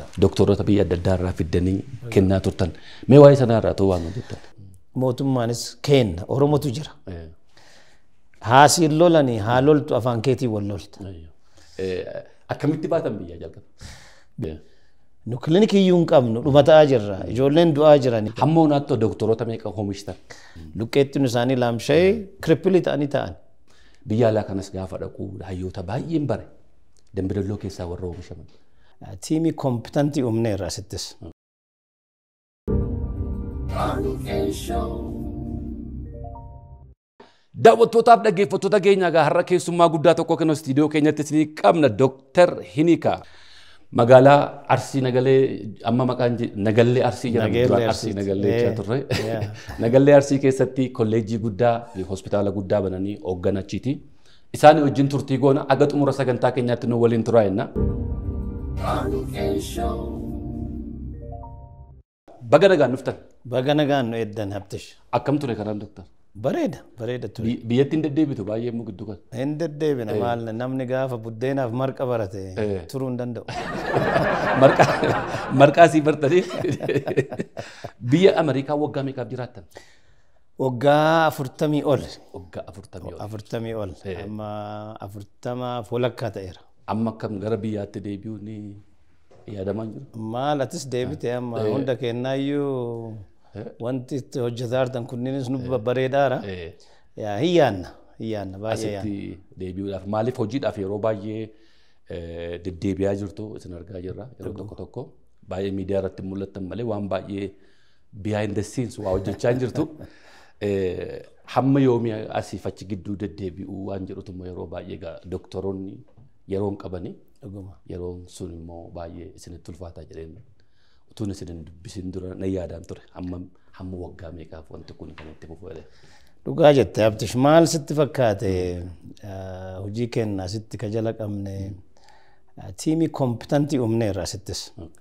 doktoroota biyya adda addaa irraa fiddanii kennaa turtan. Mee waa'ee sanaa irraa ta'uu waan hojjettan? Mootummaanis kenna Oromotu jira. Haasiin lolanii haa loltu afaan keetii wal lolta. Akkamitti baatan biyyaa jalqaba? Nu kilinikii iyyuu hin qabnu dhumataa jirra. Ijoolleen du'aa jirani. Hamma honaatti doktoroota meeqa oomishtan? Luqqeettiin isaanii laamsha'ee kirippilii ta'anii ta'an. Biyya alaa kanas gaafa dhaqu hayyoota baay'een bare. Dambidalloo keessaa warra oomishaman. Tiimii kompitantii uumneerra asittis. Daawwattootaaf dhaggeeffattoota keenya egaa har'a keessummaa guddaa tokko kan istiidiyoo keenyatti isinii qabna Dooktar Hinika. Magaalaa Arsii Nagalee amma maqaan Nagallee Arsii jedhamu Arsii Nagallee jechaa turre. Nagallee Arsii keessatti kolleejjii guddaa hospitaala guddaa bananii hoogganachiiti. Isaan wajjin turtii goona aga xumura sagantaa keenyaatti nu waliin turaa jenna. Baga nagaan dhuftan. Baga nagaan nu eddan haptish. Akkam ture kanaan Dooktar? Bareeda, bareeda ture. Biyyatti hin deddeebitu baay'ee immoo gidduu kan. Hin deddeebina maal namni gaafa buddeenaaf marqa barate turuu hin danda'u. Marqaa sii bartanii biyya Ameerikaa waggaa meeqaaf jiraattan? Waggaa afurtamii ol. Waggaa afurtamii ol. Afurtamii ol. Amma afurtama walakkaa ta'eera. Amma akkam gara biyyaatti deebi'uu ni yaadamaa jiru? Maal atis deebite amma hunda kennaayyuu wanti itti hojjetaa jirtan kunniinis nu bareedaara. Yaa hin yaanna. Hin yaanna baay'ee yaanna. Asitti deebi'uudhaaf maaliif hojiidhaaf yeroo baay'ee deddeebi'aa jirtu isin argaa jirra yeroo tokko tokko baay'ee miidiyaa irratti mul'attan malee waan baay'ee behind the scenes waa hojjechaa hin jirtu. Hamma yoomii asiif achi gidduu deddeebi'uu waan jedhutu immoo yeroo baay'ee doktoroonni yeroo hin qabani. Yeroon sun immoo baay'ee isinitti ulfaataa jedheen utuun isin hin dubbisin dura na yaadaan ture hamma hamma waggaa meeqaaf wanti kun kan itti fufu Dhugaa jette abtish maal sitti fakkaate hojii kennaa sitti ka jala qabne tiimii kompitantii uumneerra asittis.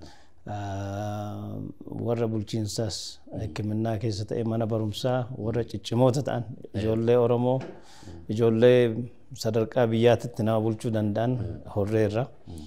Warra bulchiinsaas hikiminnaa keessa ta'e mana barumsaa warra ciccimoota ta'an ijoollee Oromoo ijoollee sadarkaa biyyaatitti nama bulchuu danda'an horreerra.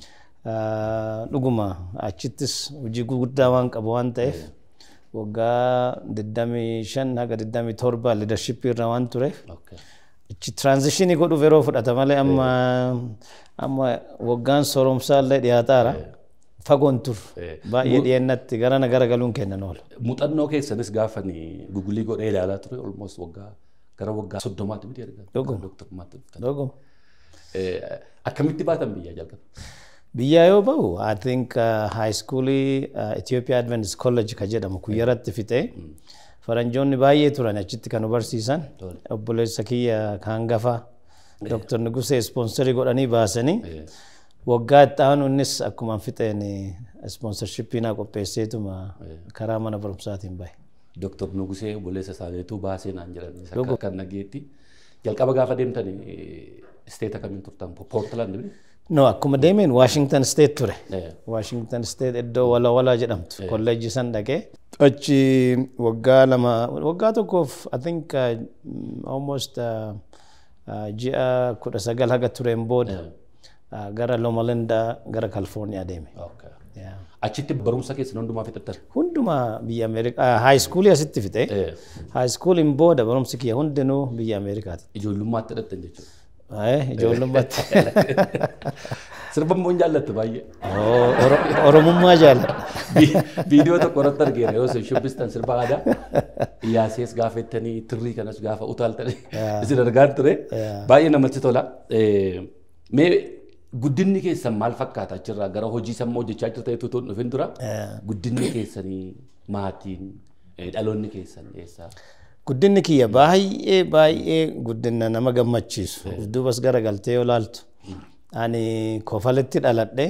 Dhuguma achittis hojii guddaa waan qabu waan ta'eef waggaa 25 haga 27 liidarshippii irra waan tureef ichi tiraanzishinii godhuuf yeroo fudhata malee amma amma waggaan sooromsaa illee dhiyaataara. Fagoon tur baay'ee dhiyeennatti garana gara galuun kennan oola. Muuxannoo keessanis gaafa gugulii godhee ilaalaa ture olmoos waggaa gara waggaa soddomaatti miti erga. Dhuguma. Akkamitti baatan biyyaa jalqaba? Biyyaa yoo bahu I think high schoolii Ethiopia Adventist College ka jedhamu kuyyaratti fixee faranjoonni baay'ee turan achitti kan barsiisan obboleessa kiyya kaangafa Dr. Nugusee ispoonsarii godhanii baasanii waggaa itti aanu innis akkuma fixeen ispoonsarshipii naa qopheesseetuma karaa mana barumsaatiin bahe. Dr. Nugusee obboleessa isaaniitu baasee naan jedhan kan nageetti jalqaba gaafa deemtan isteeta kamiin turtan Poortland No, akkuma deemeen Washington State ture. Washington State iddoo wala wala jedhamtu kolleejjii san dhaqee. Achi waggaa lama waggaa tokkoof I think almost ji'a kudha sagal haga tureen booda gara Loma gara California deeme. Achitti barumsa keessan hundumaa fixattan? Hundumaa biyya Ameerikaa high schoolii asitti fixe. High schooliin booda barumsi kiyya hundinuu biyya Ameerikaati. Ijoollummaatti hidhattan jechuudha. Ijoollummaatti. Sirba immoo jaallatte baay'ee. Oromummaa jaalladha. Viidiyoo tokko irratti argeera yoo isin shubbistan sirba aadaa iyaasees gaafettanii tirrii kanas gaafa utaaltanii isin argaan ture baay'ee namatti tola. Mee guddinni keessan maal fakkaata achirraa gara hojii sammuu hojjechaa jirta jechuutu dhufin dura guddinni keessanii maatiin dhaloonni keessan eessaa? Guddinni kiyya baay'ee baay'ee guddina nama gammachiisu. Duubas gara galtee yoo laaltu. Ani kofaletti dhaladhe.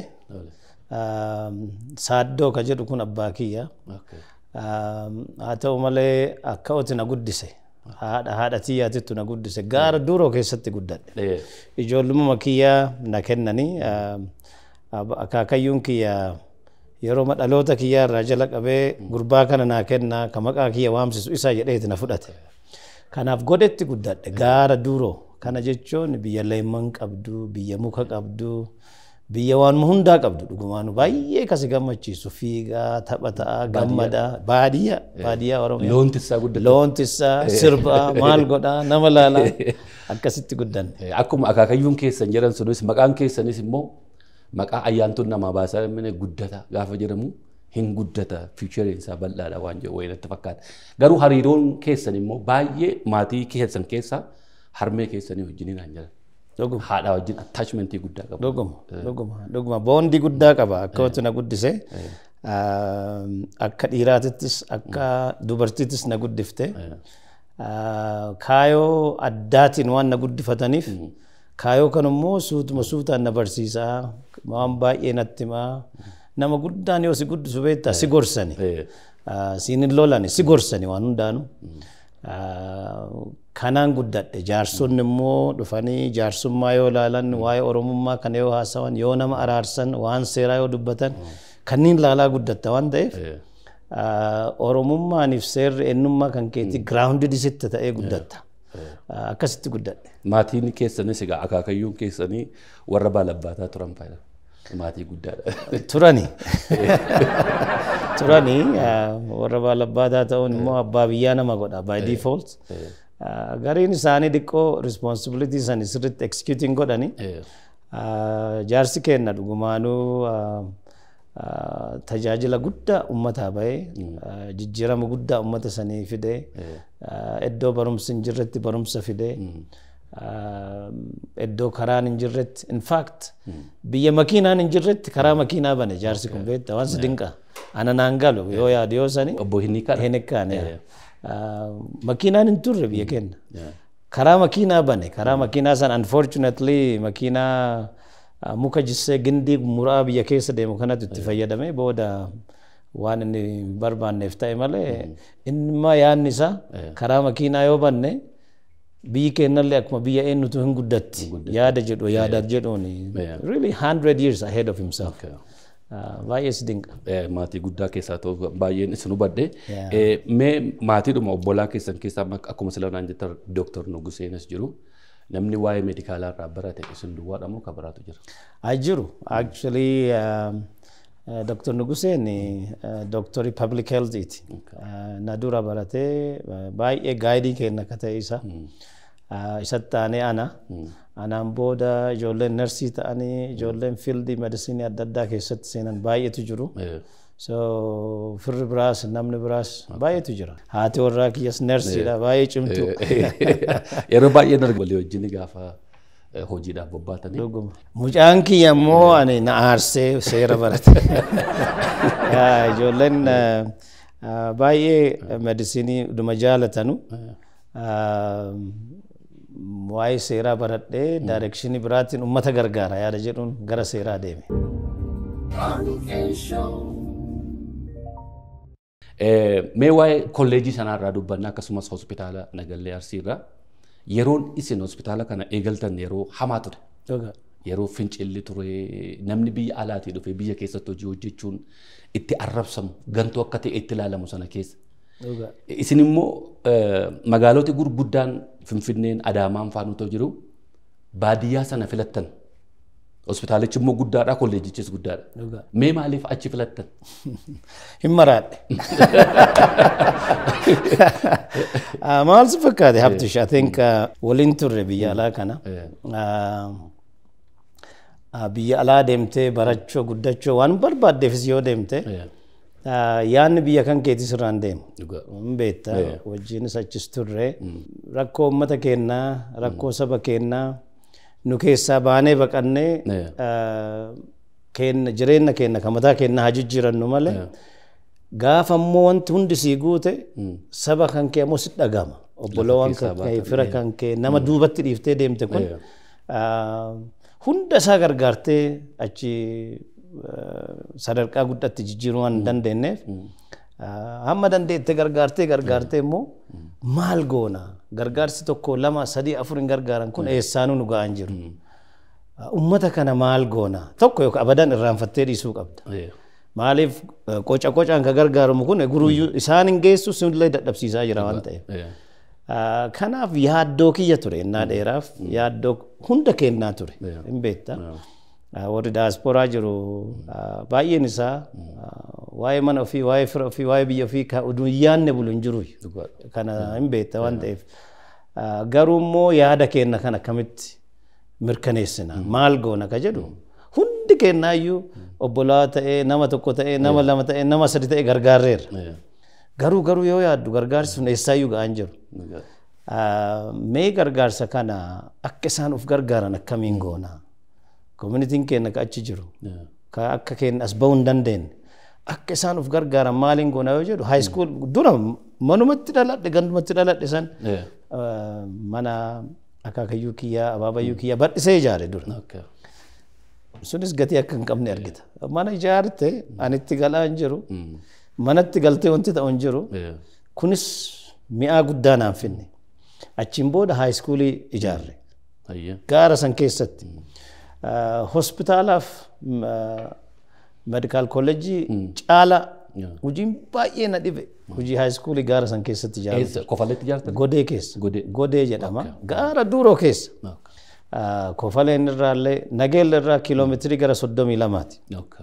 Saaddoo ka jedhu kun abbaa kiyya. Haa ta'u malee akka oti na guddise. Haadha haadha tiyyaatittu na guddise. Gaara duroo keessatti guddadhe. Ijoollummaa kiyyaa na kennanii. Akaakayyuun kiyya yeroo dhaloota kiyyaa irraa jala qabee gurbaa kana naa kennaa ka maqaa kiyya waamsisu isa jedheeti na fudhate. Kanaaf godhetti guddadhe gaara duroo kana jechuun biyya leemman qabdu biyya muka qabdu biyya waanuma hundaa qabdu dhugumaanu baay'ee kasi gammachiisu fiigaa taphataa gammadaa baadiyyaa baadiyyaa oromiyaa Loon tissaa guddate. loon tissaa sirbaa maal godhaa nama laalaa akkasitti guddanne. Eh, Akkuma akaakayyuun keessan jedhan sunis maqaan keessanis immoo maqaa ayyaantuun namaa baasaa mine guddata gaafa jedhamu hin guddata fiichariin isaa bal'aadha waan jedhu wayinatti fakkaata. Garuu hariiroon keessan immoo baay'ee maatii keessan keessaa harmee keessanii wajjiniin aan jedhan. Dhuguma. Haadha wajjin attachmentii guddaa qabu. Dhuguma, dhuguma, dhuguma. Boondii guddaa qaba. Akka wanti na guddise. Akka dhiiraatittis, akka dubartiittis na guddifte. Kaayoo addaatiin waan na guddifataniif, kaayoo kan immoo suutuma suutaan na barsiisaa, waan baay'ee natti himaa. Nama guddaan yoo si guddisu beektaa si gorsani. Eh, Siin hin lolani si gorsani waan hundaanu. Kanaan guddadhe jaarsonni immoo dhufanii jaarsummaa yoo ilaalan waa'ee oromummaa kana yoo haasawan yoo nama araarsan waan seeraa yoo dubbatan kanneen laalaa guddatta waan ta'eef eh, oromummaaniif seerri eenyummaa kan keetti giraawundid isitti ta'ee guddatta. Akkasitti guddadhe. Maatiin keessanis egaa akaakayyuun keessanii warra baalabbaataa turan fayyada. Maatii guddaadha. Turani. Turani warra baalabbaataa ta'uun immoo abbaa biyyaa nama godha by default. Gariin isaanii xiqqoo responsibility san sirriitti executing godhani. Eh, Jaarsi kenna dhugumaanuu tajaajila guddaa uummataa bahee jijjiirama guddaa uummata sanii fidee iddoo barumsi hin jirretti barumsa fidee iddoo karaan hin jirretti in fact biyya makiinaan hin jirretti karaa makiinaa bane jaarsi kun beekta waan si dinqa ana naan galu yoo yaadu yoo sani Obbo Hinniikaadha. hin ekkaane makiinaan hin turre biyya kenna karaa makiinaa bane karaa makiinaa san unfortunately makiinaa ah, muka jissee gindii muraa biyya keessa deemu kanatti itti fayyadame booda waan inni barbaanneef ta'e malee inni yaadni isaa karaa makiinaa yoo banne biyyi kennallee akkuma biyya eenyutu hin guddatti yaada jedhu yaada jedhuun really 100 years ahead of himself Ah, baay'ee si dinqa Eh, maatii guddaa keessaa ta'u baay'een isin hubadhe. Eh, Mee maatiidhuma obbolaa keessan keessaa mak- akkuma sila naan jettan Dooktar Nuguseenis jiru. Namni waa'ee meedikaalaa irraa barate isin duwwaadha moo kan biraatu jira? Ajiru. Actually, um, uh, Dr. Nuguseen uh, Dr. Public Health iti. Uh, na dura baratee uh, baay'ee gaayidii kenna akka ta'e isa. Uh, isatti aanee ana. Anaan booda ijoolleen narsii ta'anii ijoolleen fiildii medisiinii adda addaa keessatti seenan baay'eetu jiru. Eh, So firri biraas namni biraas baay'eetu jira. Haati warraa kiyyas narsiidha baay'ee cimtu. Yeroo baay'ee darga walii wajjin gaafa eh, hojiidhaaf bobbaatanii. Dhuguma. Mucaan kiyya immoo ani na aarsee seera barate. Yaa, Ijoolleen eh, ah, baay'ee medisiinii dhuma jaalatanu. Ah, Waa'ee seeraa baradhee daayirekshinii biraatiin uummata gargaara yaada jedhuun gara seeraa deeme. Eh, Mee waa'ee kolleejii sanarraa dubbanna akkasumas hospitaala Nagallee Arsiirraa yeroon isin hospitaala kana eegaltan yeroo hamaa ture. Dhuga. Yeroo fincilli ture namni biyya alaatii dhufe biyya keessatti hojii hojjechuun itti arrabsamu gantuu akka ta'e itti ilaalamu sana keessa. Dhuga. Isin immoo eh, magaaloti gurguddaan Finfinneen Adaamaan faan utoo jiru baadiyyaa sana filattan. Hospitaalichi immoo guddaadha, kolleejichis guddaadha. Dhuga. Mee maaliif achi filattan? Hin maraadhe. Ah, Maal si fakkaate Habtish? I think ah, waliin turre biyya alaa kana. Ah, ah, Biyya alaa deemtee barachuu guddachuu waan barbaaddeefis yoo deemte Eh, ah, yaadni biyya kan keetii sirraan deemu. dhugaa. Hin beekta wajjinis achis turre rakkoo uummata keenyaa rakkoo saba keenyaa nu keessaa baanee baqannee Eh. ah, keenya jireenya keenya kan mataa keenyaa haa jijjiirannu malee gaafa immoo wanti hundi sii guute saba kan kee immoo si dhagama obbolowwan kan kee fira kan kee nama duubatti dhiiftee deemte kun ah, hunda isaa gargaartee achi ah, sadarkaa guddatti jijjiiruu waan hin dandeenyeef ah, hamma dandeette gargaartee gargaartee immoo maal goona gargaarsi tokko lama sadii afur hin gargaaran kun eessaanuu nu ga'an jiru. Uummata kana maal goona tokko yookaan abadan irraanfattee dhiisuu qabda. Eh, Maaliif eh, qoca qocaan ka gargaaramu kun guruyyuu isaan hin geessu sinillee dadhabsiisaa jira waan ta'eef. eh, Ah, Kanaaf yaaddoo kiyya ture innaa dheeraaf yaaddoo hunda kennaa ture Yeah. hin beekta. warri daasporaa jiru baay'een isaa waa'ee mana ofii waa'ee fira ofii waa'ee biyya ofii oduu hin yaadne bulu hin jiru kana hin beekta waan ta'eef garuu immoo yaada keenna kan akkamitti mirkaneessina maal goona ka jedhu hundi kennaayyuu obbolaa ta'ee nama tokko ta'ee nama lama ta'ee nama sadi ta'ee gargaarreerra garuu garuu yoo yaaddu gargaarsi sun eessaayyuu ga'an jiru mee gargaarsa kana akka isaan uf gargaaran akkamiin goona koominitiin keenya ka achi jiru ka akka keenya as bahuu hin dandeenye akka isaan uf gargaaran maaliin goona yoo jedhu haayiskuul dura manumatti dhaladhe gandumatti dhaladhe san mana akaakayyuu kiyyaa abaabayyuu kiyyaa badhisee ijaare dura sunis gatii akka hin qabne argita mana ijaarte anitti galaa hin jiru manatti galtee wanti ta'u hin jiru kunis mi'aa guddaa naan finne achiin booda haayiskuulii ijaarre gaara san keessatti hospitaalaaf medikaal kolleejjii caala hojiin baay'ee na dhibe hojii haayiskuulii gaara san keessatti ijaarre Kofaletti ijaartan? godee keessa Godee. godee jedhama gaara duuroo keessa kofaleen irraallee nageella irraa kiiloomeetirii gara soddomii lamaati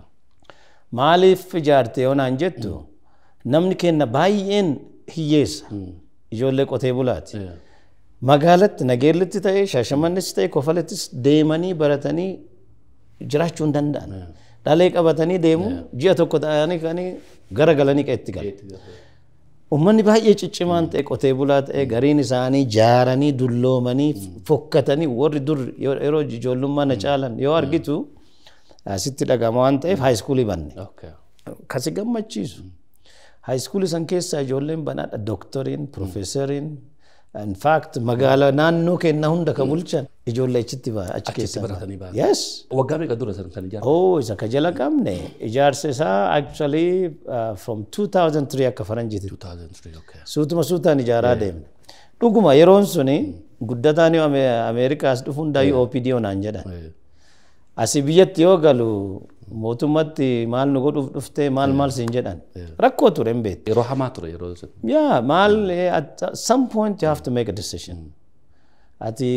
maaliif ijaarte yoo naan jettu namni keenya baay'een hiyyeessa ijoollee qotee bulaati magaalatti nageellitti ta'e shaashamannis ta'e kofalettis deemanii baratanii jiraachuu hin danda'an dhalee qabatanii deemu ji'a tokko ta'anii kanii gara galanii qeetti galu Uummanni baay'ee ciccimaan ta'e qotee bulaa ta'e gariin isaanii jaaranii dulloomanii fokkatanii warri dur yeroo ijoollummaa na caalan yoo argitu asitti dhagama waan ta'eef haayiskuulii banne. Kasi gammachiisu. Haayiskuulii san keessaa ijoolleen banaadha dooktoriin, piroofeesariin, in fact magaalaa naannoo keenya hunda ka bulchan ijoollee achitti achi keessaa baratanii ba'an. Yes. Waggaa meeqa dura san kan ijaartan? Oh, isa ka jala qabne ijaarsa isaa actually uh, from 2003 akka faranjiiti. 2003, okay. Suutuma suutaan ijaaraa deemne. Dhuguma yeroon suni guddataan yoo Ameerikaas dhufu hundaayyuu OPD onaan jedhan. Asii biyyatti yoo galu mootummatti maal nu godhuuf dhuftee maal maal siin jedhan. Rakkoo ture hin beektu. Yeroo hamaa ture yeroo sun. Yeah, maal at some point you have to make a decision. Ati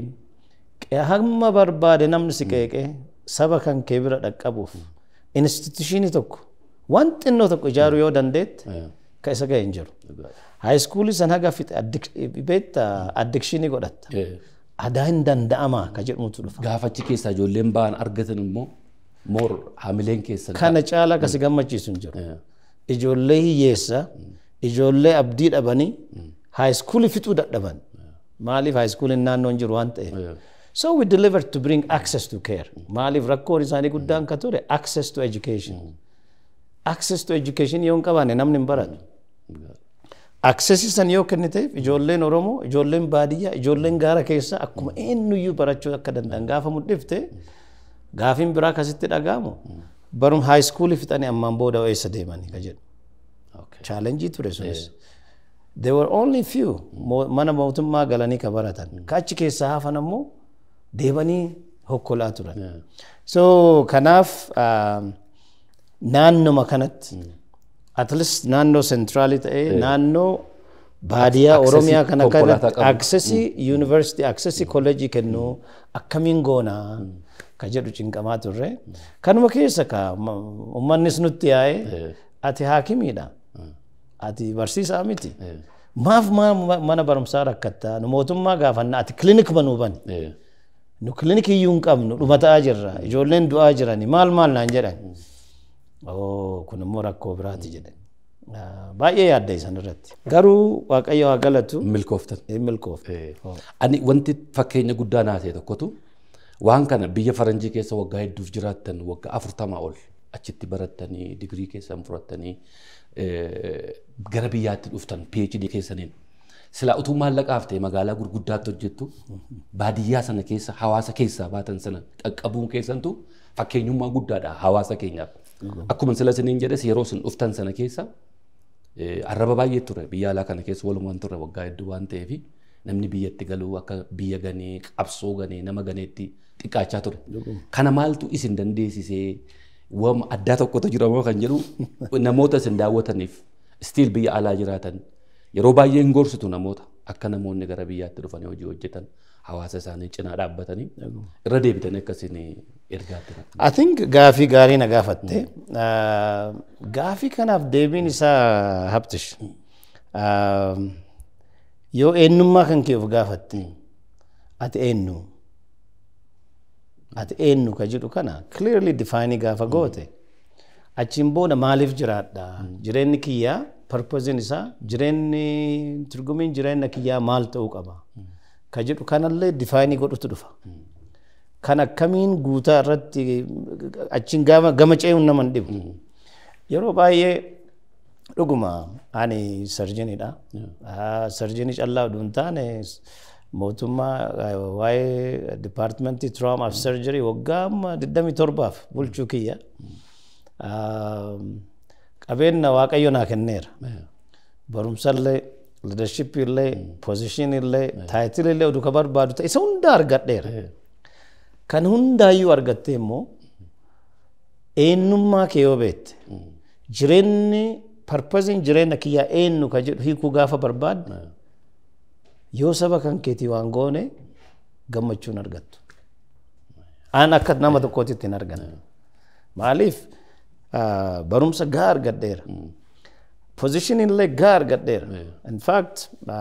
hamma barbaade namni si qeeqee saba kan kee bira dhaqqabuuf institushinii tokko waan xinnoo tokko ijaaruu yoo dandeette ka isa ga'e hin jiru. Haayiskuulii san haga fixe beekta addikshinii godhatta. Adaa hin danda'amaa ka jedhamutu dhufa. Gaafachi keessaa ijoolleen ba'an argatan immoo moor hamileen keessan. Kana caalaa kasi gammachiisu hin jiru. Ijoollee hiyyeessa, ijoollee abdii dhabanii haayiskuulii fixuu dadhaban. Maaliif haayiskuuliin naannoo hin jiru waan ta'eef. So we delivered to bring access to care. Maaliif rakkoon isaanii guddaan ka ture access to education. Access to education yoo hin qabaanne namni hin baratu. Access san yoo kenniteef ijoolleen Oromoo, ijoolleen baadiyyaa, ijoolleen gaara keessa akkuma eenyuyyuu barachuu akka danda'an gaafa mul'ifte gaafiin biraa akkasitti dhaga'amu barum haayiskuulii fixanii ammaan booda eessa deemanii ka jedhu. Chaalenjii ture sunis. There were only few mana mootummaa galanii ka baratan. Ka achi keessaa hafan ammoo deebanii hokkolaa turan. So kanaaf naannoma kanatti at least naannoo sentraalii ta'ee naannoo baadiyyaa Oromiyaa kana kanatti aksesii yuunivarsiitii aksesii kolleejii kennuu akkamiin goonaa ka jedhu cinqamaa turre. Kanuma keessa ka uummannis nutti yaa'ee ati haakimiidha. Ati barsiisaa miti. Maaf mana barumsaa rakkattaa nu mootummaa gaafanna ati kilinik banuu bani. Nu kilinikii iyyuu hin qabnu dhumataa jirra ijoolleen du'aa jirani maal maal naan jedhan. Oo kun immoo rakkoo biraati jedhan. Baay'ee yaadda isan irratti. Garuu Waaqayyo haa galatu. Milkooftan. Milkoofte. Ani wanti fakkeenya guddaa naa ta'e tokkotu waan kana biyya faranjii keessa waggaa hedduuf jiraattan waggaa afurtamaa ol achitti barattanii digirii keessan fudhattanii gara biyyaatti dhuftan PhD keessaniin silaa utuu maallaqaaf ta'e magaalaa gurguddaatti hojjettu baadiyyaa sana keessa hawaasa keessaa baatan sana qaqqabuun keessantu fakkeenyummaa guddaadha hawaasa keenyaaf. Akkuma sila isiniin jedhes yeroo isin dhuftan sana keessa arraba baay'ee ture biyya alaa kana keessa walumaan ture waggaa hedduu waan ta'eef namni biyyatti galuu akka biyya ganee qabsoo ganee nama ganeetti xiqqaachaa ture. Kana maaltu isin dandeessisee waan addaa tokkotu jira moo kan jedhu namoota isin daawwataniif stiil biyya alaa jiraatan yeroo baay'ee hin gorsitu namoota akka namoonni gara biyyaatti dhufanii hojii hojjetan hawaasa isaanii cinaa dhaabbatanii irra deebitanii akkasiin ergaatti. I think gaafii gaarii na gaafatte. Gaafii kanaaf deebiin isaa haptish. Yoo eenyummaa kan kee of gaafatte ati eenyu ati eenyu ka jedhu kana clearly define gaafa goote achiin booda maaliif jiraadha jireenyi kiyyaa purpose isaa jireenyi turgumiin jireenya kiyyaa maal ta'uu qaba ka jedhu kanallee define godhutu dhufa. Kan akkamiin guutaa irratti achiin gama ce'uun nama hin dhibu. Yeroo baay'ee dhuguma ani sarjiniidha. Sarjinii callaa oduu hin taane mootummaa waa'ee dipaartimentii trauma of surgery waggaa amma 27 bulchuu kiyya. Qabeenya waaqayyo naa kenneera. Barumsallee, leadership illee, position illee, taayitil illee oduu ka barbaadu ta'e isa hunda argadheera. Kan hundaayyuu argattee immoo eenyummaa kee yoo beekte jireenyi parpaziin jireenya kiyyaa eenyu ka jedhu hiikuu gaafa barbaadde yoo saba kan keetii waan goone gammachuun argattu. Aan akka nama tokkootitti hin argan. Maaliif barumsa gaa argadheera. Position illee gaa argadheera. In fact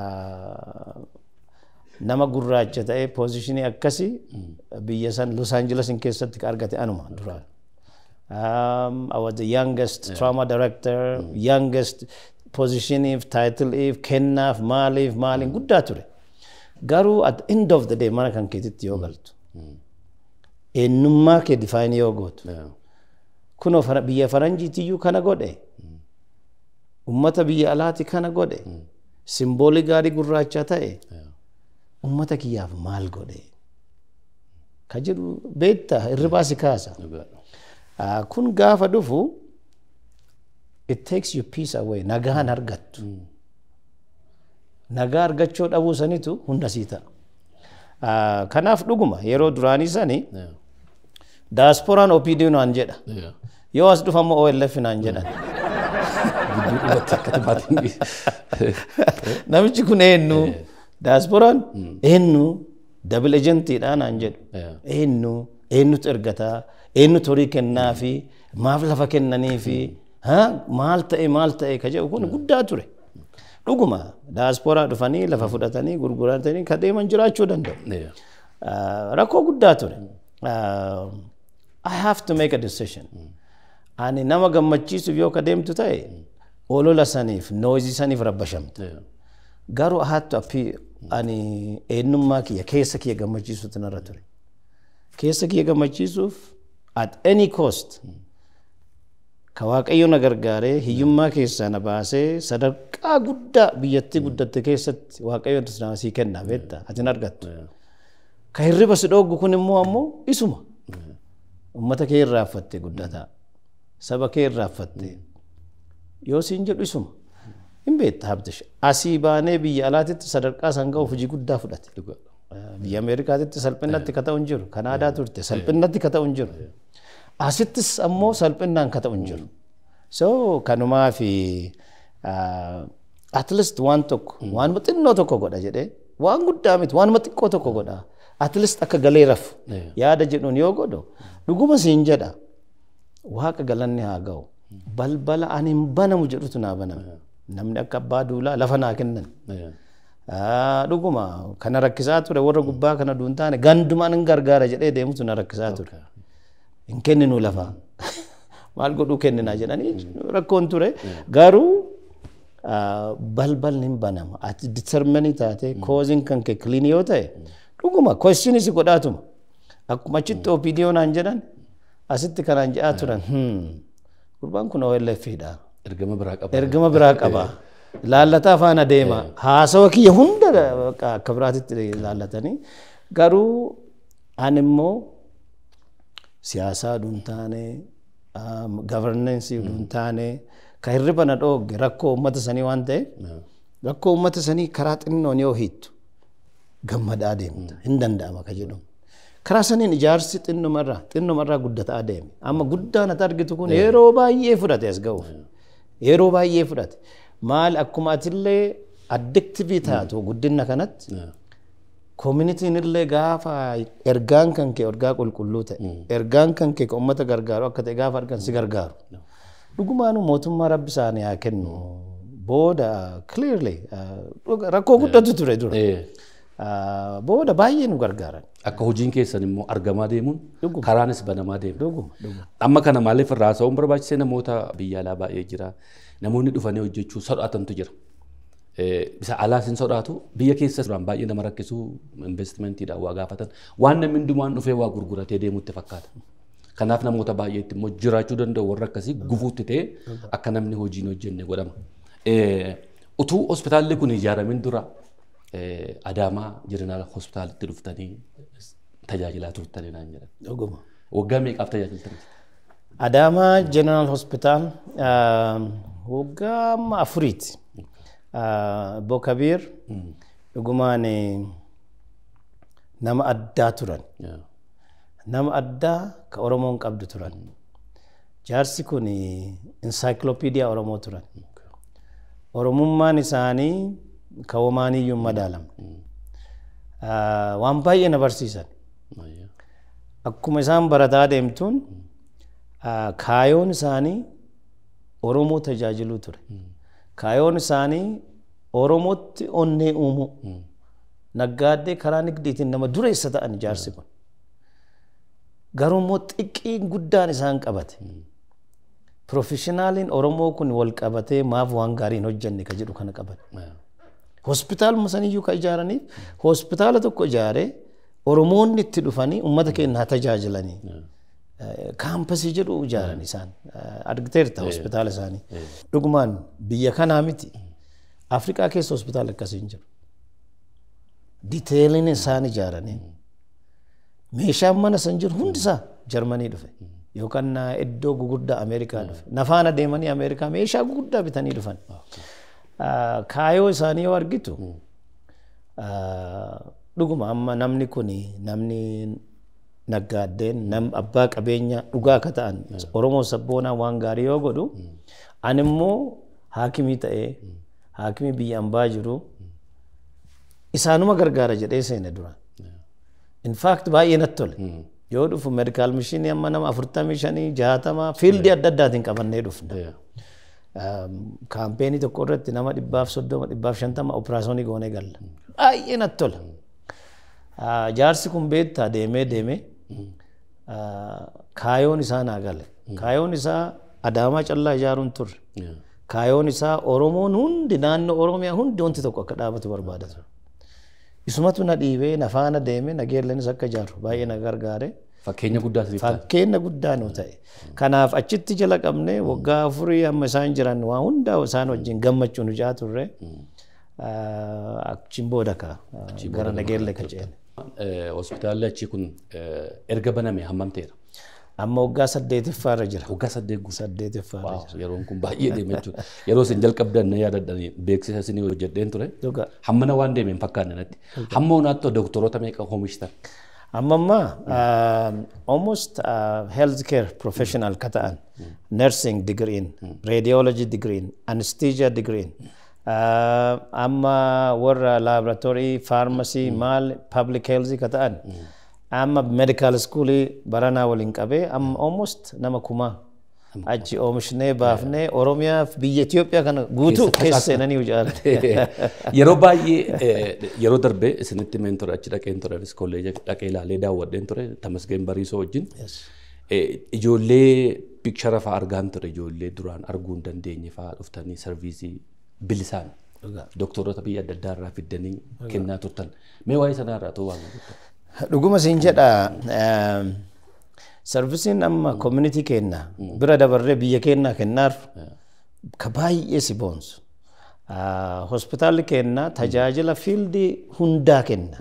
nama gurraacha ta'ee poozishinii akkasii biyya san Los Angeles keessatti argate anuma duraan. Um, I was the youngest trauma director, youngest positioniif, tiitiliif, kennaaf, maaliif, maaliin guddaa ture. Garuu at the end of the day mana kan keetitti yoo galtu. Eenyummaa kee define yoo gootu. Kunoo biyya faranjiitiyyuu kana godhe. Ummata biyya alaati kana godhe. Simboolii gaarii gurraacha ta'e. ummata kiyyaaf maal godhe ka jedhu beektaa hirribaa si kaasa. Kun gaafa dhufu it takes you peace away nagaan argattu. Nagaa argachuu dhabuu sanitu hunda sii ta'a. Kanaaf dhuguma yeroo duraanii sani daasporaan OPD naan jedha. Yoo as dhufa immoo OLF naan jedhan. Namichi kun eenyu daasporaan eenyu dabil ejentiidha naan jedhu. Eenyu eenyutu ergataa eenyutu horii kennaa fi maaf lafa kennanii fi maal ta'e maal ta'e ka jedhu kun guddaa ture. Dhuguma daasporaa dhufanii lafa fudhatanii gurguratanii ka deeman jiraachuu danda'u. Rakkoo guddaa ture. I have to make a decision. Ani nama gammachiisuuf yoo ka deemtu ta'e olola saniif noozii saniif rabbashamte. Garuu I had to appeal ani eenyummaa kiyya keessa kiyya gammachiisuutu narra ture. Keessa kiyya gammachiisuuf at any cost ka waaqayyo na gargaaree hiyyummaa keessaa na baasee sadarkaa guddaa biyyattii guddatte keessatti waaqayyo sii kenna beektaa ati hin argattu. Ka hirriba si dhooggu kun immoo ammoo isuma. Uummata kee irraaffatte guddataa. Saba kee irraaffatte. Yoo siin jedhu isuma. Hin beekta habdish. Asii baanee biyya alaatitti sadarkaa san ga'uuf hojii guddaa fudhate. Biyya Ameerikaatitti salphinatti ka ta'u hin jiru. Kanaadaa turte salphinatti ka ta'u hin jiru. Asittis ammoo salphinaan ka ta'u hin jiru. So kanumaa fi at least waan tokko waanuma xinnoo tokko godha jedhee waan guddaa miti waanuma xiqqoo tokko godha. At least akka galee rafu yaada jedhuun yoo godhu dhuguma siin jedha waaqa galanni haa ga'u. Balbala ani hin banamu jedhutu naa baname. Namni akka abbaa duulaa lafa naa kennan. Dhuguma kana rakkisaa ture warra gubbaa kana duun taane gandumaan hin gargaara jedhee deemutu na rakkisaa ture. Hin kenninu lafaa. Maal godhuu kenninaa jedhanii rakkoon ture. Garuu balbalni hin banama. Ati determinii taate kooziin kan kee kiliinii yoo ta'e dhuguma kwestiinis godhaatuma. Akkuma achitti OPDO naan jedhan asitti kanaan jedhaa turan. Gurbaan kun OLF'dha. Ergama biraa qaba. Ergama biraa qaba. Laallataa faana deema. Haasawa kiyya hunda akka biraatitti laallatanii. Garuu ani immoo siyaasaa duun taane gavarnensii duun taane ka hirriba na dhoogge rakkoo uummata sanii waan ta'eef rakkoo uummata sanii karaa xinnoon yoo hiittu gammadaa deemta hin danda'ama ka jedhamu. Karaa saniin ijaarsi xinnumarraa xinnumarraa guddataa deeme. Amma guddaan ati argitu kun yeroo baay'ee fudhate as ga'uuf. Yeroo baay'ee fudhate. Maal akkuma atillee addiktivii taatu guddina kanatti Koominitiin illee gaafa ergaan kan kee ergaa qulqulluu ta'e ergaan kan kee kan uummata gargaaru akka ta'e gaafa argan si gargaaru. Dhugumaanuu mootummaa rabbi isaanii haa kennu booda clearly rakkoo guddatu ture dura. Booda baay'ee nu gargaaran. Akka hojiin keessan immoo argamaa deemuun karaanis banamaa deemu. Dhuguma dhuguma. Amma kana maaliif irraa haasa'uun barbaachisee namoota biyya alaa baay'ee jira. Namoonni dhufanii hojjechuu sodaatantu jira. Bisa alaas hin sodaatu biyya keessa duraan baay'ee nama rakkisuu investimentiidhaan waa gaafatan waan namni hundumaan dhufee waa gurguratee deemutti fakkaata. Kanaaf namoota baay'eetti immoo jiraachuu danda'u warra akkasii gufuutti ta'e akka namni hojii hin hojjenne godhama. Utuu hospitaalli kun ijaaramin dura Adaamaa Jeneraal Hospitaalitti dhuftanii tajaajilaa turtanii naan jedhan. Dhuguma. Waggaa meeqaaf tajaajiltanii? Adaamaa General Hospital waggaa amma afuriiti. Bokabiir dhugumaan nama addaa turan. Nama addaa ka Oromoon qabdu turan. Jaarsi kun insaayikilopiidiyaa Oromoo turan. Oromummaan isaanii ka womaaniyyuu hin madaalamne. Waan baay'ee na barsiisan. Akkuma isaan barataa deemtuun kaayoon isaanii Oromoo tajaajiluu ture. Kaayoon isaanii Oromootti onnee uumuu. Naggaaddee karaa nigdiitiin nama dureessa ta'an jaarsi kun. Garuu immoo xiqqii guddaan isaan qabate. Profeshinaaliin Oromoo kun wal qabatee maaf waan gaarii hin hojjenne ka jedhu kana qaban. Hospitaaluma saniyyuu ka ijaaraniif hospitaala tokko ijaaree Oromoonni itti dhufanii uummata keenya haa tajaajilanii. Kaampasii jedhu ijaaran isaan. Argiteerta hospitaala isaanii. Dhugumaan biyya kanaa miti. Afrikaa keessa hospitaala akkasii hin jiru. Diteeliin isaan ijaaranii. Meeshaan mana san jiru hundisaa Jarmanii dhufe. Yookaan iddoo guguddaa Ameerikaa dhufe. Nafaana deemanii Ameerikaa meeshaa guguddaa bitanii dhufan. Kaayoo isaanii yoo argitu dhuguma amma namni kun namni naggaaddeen nam abbaa qabeenya dhugaa akka ta'an Oromoo sabboonaa waan gaarii yoo godhu ani immoo haakimii ta'ee haakimii biyya ambaa jiru isaanuma gargaara jedhee seene dura. In fact baay'ee natti tole. Yoo dhufu medikaal mishinii amma nama afurtamii shanii jaatama fiildii adda addaatiin qabannee dhufna. Kaampeenii tokko irratti nama dhibbaaf soddoma dhibbaaf shantama operaasyoonii goonee galla. Baay'ee natti tola. Jaarsi kun beektaa deemee deemee kaayoon isaa naa gale. Kaayoon isaa Adaamaa callaa ijaaruun turre. Kaayoon isaa Oromoon hundi naannoo Oromiyaa hundi wanti tokko akka dhaabatu barbaada ture. Isumatu na dhiibee na faana deemee nageellanis akka ijaaru baay'ee na gargaare. Fakkeenya guddaa sirriitti. Fakkeenya guddaa nu ta'e. Kanaaf achitti jala qabnee waggaa afurii amma isaan jiran waa hundaa isaan wajjin gammachuu nu jaa turre. Achiin booda ka gara nageelle ka ceene. Hospitaalli achi kun erga baname hammam ta'eera? Amma waggaa saddeetiffaa irra jira. Waggaa saddeet guutuu. Saddeetiffaa irra jira. Yeroon kun baay'ee deeme jechuudha. Yeroo isin jalqabdan na yaadadhani beeksisa isinii hojjedheen ture. Dhugaa. Hammana waan deeme hin fakkaanne natti. Hamma hundaatti doktoroota meeqa oomishtan? Amma ammaa almost health care professional ka ta'an nursing degree'n radiology degree'n anesthesia degree'n amma warra laboratory pharmacy maal public health ka ta'an amma medical schoolii baranaa waliin qabee amma almost nama kumaa achi oomishnee baafnee Oromiyaa fi biyya Itoophiyaa kana guutuu keessa seenanii ijaaran. Yeroo baay'ee yeroo darbee isinitti meen ture achi dhaqeen ture kolleeja dhaqee ilaalee daawwadheen ture Tamasgeen Bariisoo wajjin. Ijoollee pikchara fa'aa argaan ture ijoollee duraan arguu hin dandeenye fa'aa dhuftanii sarviisii bilisaan doktoroota biyya adda addaa irraa fiddanii kennaa turtan. Mee waa'ee sanaa irraa ta'uu waan Dhuguma siin jedha sarvisiin amma community kenna bira dabarree biyya kennaa kennaaf ka baay'ee si boonsu. Hospitaalli kenna tajaajila fiildii hundaa kenna.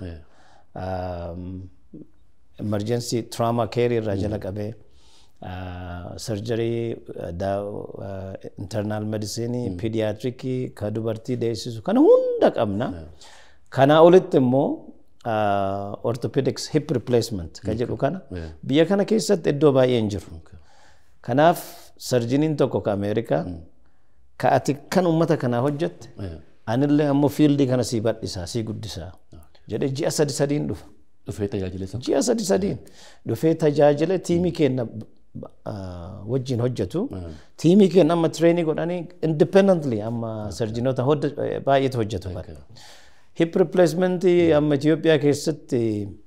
Emergency trauma care irraa jala qabee sarjarii internal medicine pediatrikii ka dubartii deessisu kana hunda qabna. Kanaa olitti immoo orthopedics hip replacement ka jedhu kana biyya kana keessatti iddoo baay'ee hin jiru. Kanaaf sarjiniin tokko ka Ameerikaa ka ati kan uummata kanaa hojjette anillee ammoo fiildii kana sii bal'isaa sii guddisaa. jedhee ji'a sadi sadiin dhufa. Dhufee tajaajila isa. Ji'a sadi sadiin dhufee tajaajila tiimii keenya wajjin hojjetu. Tiimii keenya amma tireenii godhanii independently amma sarjinoota baay'eetu hojjetu. Hip replacement amma Itoophiyaa keessatti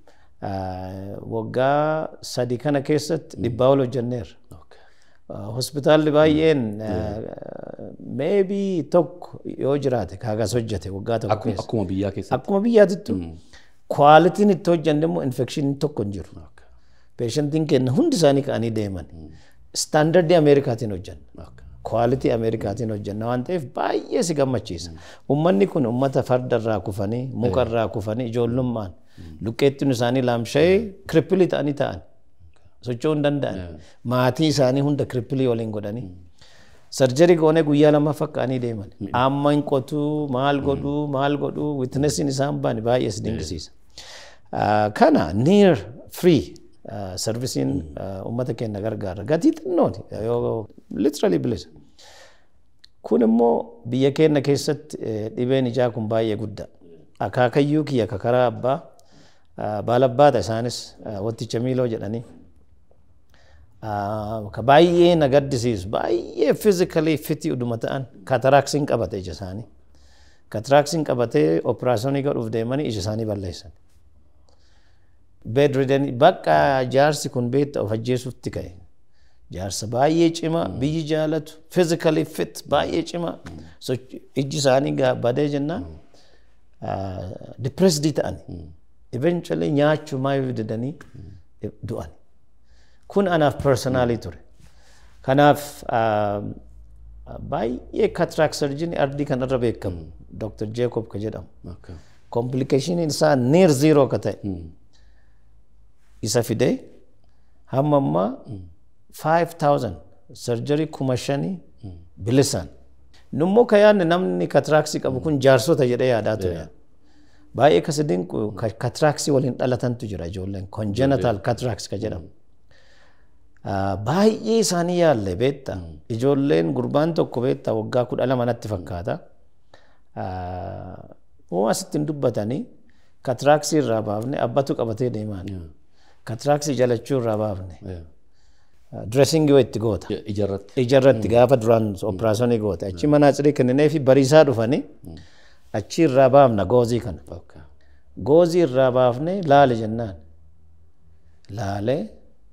waggaa sadi kana keessatti dhibbaa ol hojjenneerra. hospitaalli baay'een meebii tokko yoo jiraate kaagas hojjete waggaa tokko keessa. Akkuma biyyaa keessatti. Akkuma biyyaatittu kwaalitiin itti hojjanne immoo infekshiniin tokko hin jiru. Peeshantiin keenya hundi isaanii ka'anii deeman. Istaandardii Ameerikaatiin hojjanna. Kwaalitii Ameerikaatiin hojjanna waan ta'eef baay'ee si gammachiisa. Uummanni kun uummata farda irraa kufanii muka irraa kufanii ijoollummaan luqqeettiin isaanii laamsha'ee kirippilii ta'anii ta'an. socho'uu hin danda'an. Maatii isaanii hunda kirippilii waliin godhanii. Sarjarii goonee guyyaa lama fakkaanii deeman. Amma hin qotuu, maal godhuu, maal godhuu, witnessiin isaan baane baay'ee si dinqisiisa. Kana near free servisiin uummata keenya gargaara. Gatii xinnooti literally bilisa. Kun immoo biyya keenya keessatti dhibeen ijaa kun baay'ee guddaa. Akaakayyuu kiyya kakaraa abbaa baalabbaata isaanis watticha miiloo jedhanii. ka baay'ee na gaddisiisu baay'ee fiizikaalii fitii uduma ta'an kataraaksiin qabate ija isaanii. Kataraaksiin qabatee operaasyoonii godhuuf deemanii ija isaanii balleessan. Bedridden bakka jaarsi kun beekta of ajjeesuutti ka'e. Jaarsa baay'ee cimaa biyyi jaalatu fiizikaalii fit baay'ee cimaa ijji isaanii badee jennaan dipireesdii ta'an. Eventually nyaachuu maayuu didanii du'an. kun anaaf personaalii ture. Kanaaf baay'ee katiraak sarjinii ardii kanarra beekamu Dr. Jacob ka jedhamu. Kompilikashiniin isaa neer ziiroo ka ta'e. Isa fidee hamma ammaa 5000 sarjarii kuma shanii bilisaan. Nummoo ka yaadne namni katiraaksii qabu kun jaarsota jedhee yaadaa ture. Baay'ee kasi dinqu katiraaksii waliin dhalatantu jira ijoolleen congenital cataracts ka jedhamu. baay'ee isaanii yaalle beetta ijoolleen gurbaan tokko beetta waggaa kudha lama natti fakkaata moo asitti hin dubbatanii katiraaksii irraa baafne abbatu qabatee deemaan katiraaksii jalachuu irraa baafne direesingii itti goota ijarratti gaafa duraan operaasyoonii goota achi manaaxirii kenninee fi bariisaa dhufanii achi irraa baafna goozii kana goozii irraa baafne laale jennaan laalee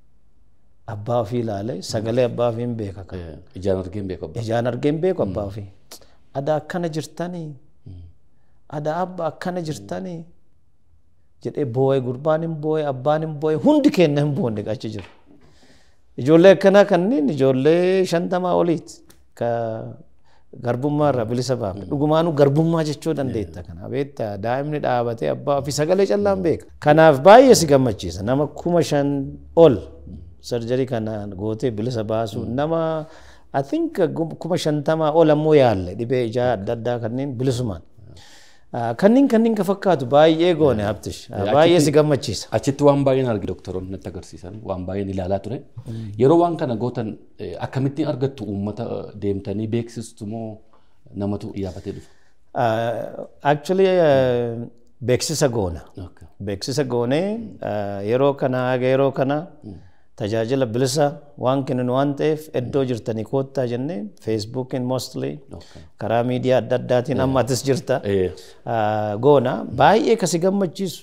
abbaa ofii ilaalee sagalee abbaa ofii hin beeka kan. Ijaan argee hin beeku abbaa. Ijaan argee hin beeku abbaa ofii. Ada akkana jirtanii. Ada abba akkana jirtanii. Jedhee boo'ee gurbaan hin boo'ee abbaan hin boo'ee hundi keenya hin boonne achi jiru. Ijoollee akkanaa kanneen ijoollee shantamaa oliiti. Ka garbummaa irraa bilisa baafne. Dhugumaanuu garbummaa jechuu dandeetta kana. Beektaa daa'imni dhaabatee abbaa ofii sagalee callaan beeka. Kanaaf baay'ee si gammachiisa. Nama kuma shan ol sarjarii kanaan gootee bilisa baasu nama I think kuma shantamaa ol ammoo yaalle dhibee ijaa adda addaa kanneen bilisumaan. Kanneen kanneen ka fakkaatu baay'ee goone haptish baay'ee si gammachiisa. Achitti waan baay'een argi doktoroonni natti agarsiisan waan baay'een ilaalaa ture. Yeroo waan kana gootan akkamittiin argattu uummata deemtanii beeksistu moo namatu yaabbatee dhufa? Actually beeksisa goona. Beeksisa goonee yeroo kana haga yeroo kana tajaajila bilisa waan kennan waan ta'eef iddoo jirtanii koottaa jennee feesbuukiin mostly karaa miidiyaa adda addaatiin amma atis jirta goona baay'ee kasi gammachiisu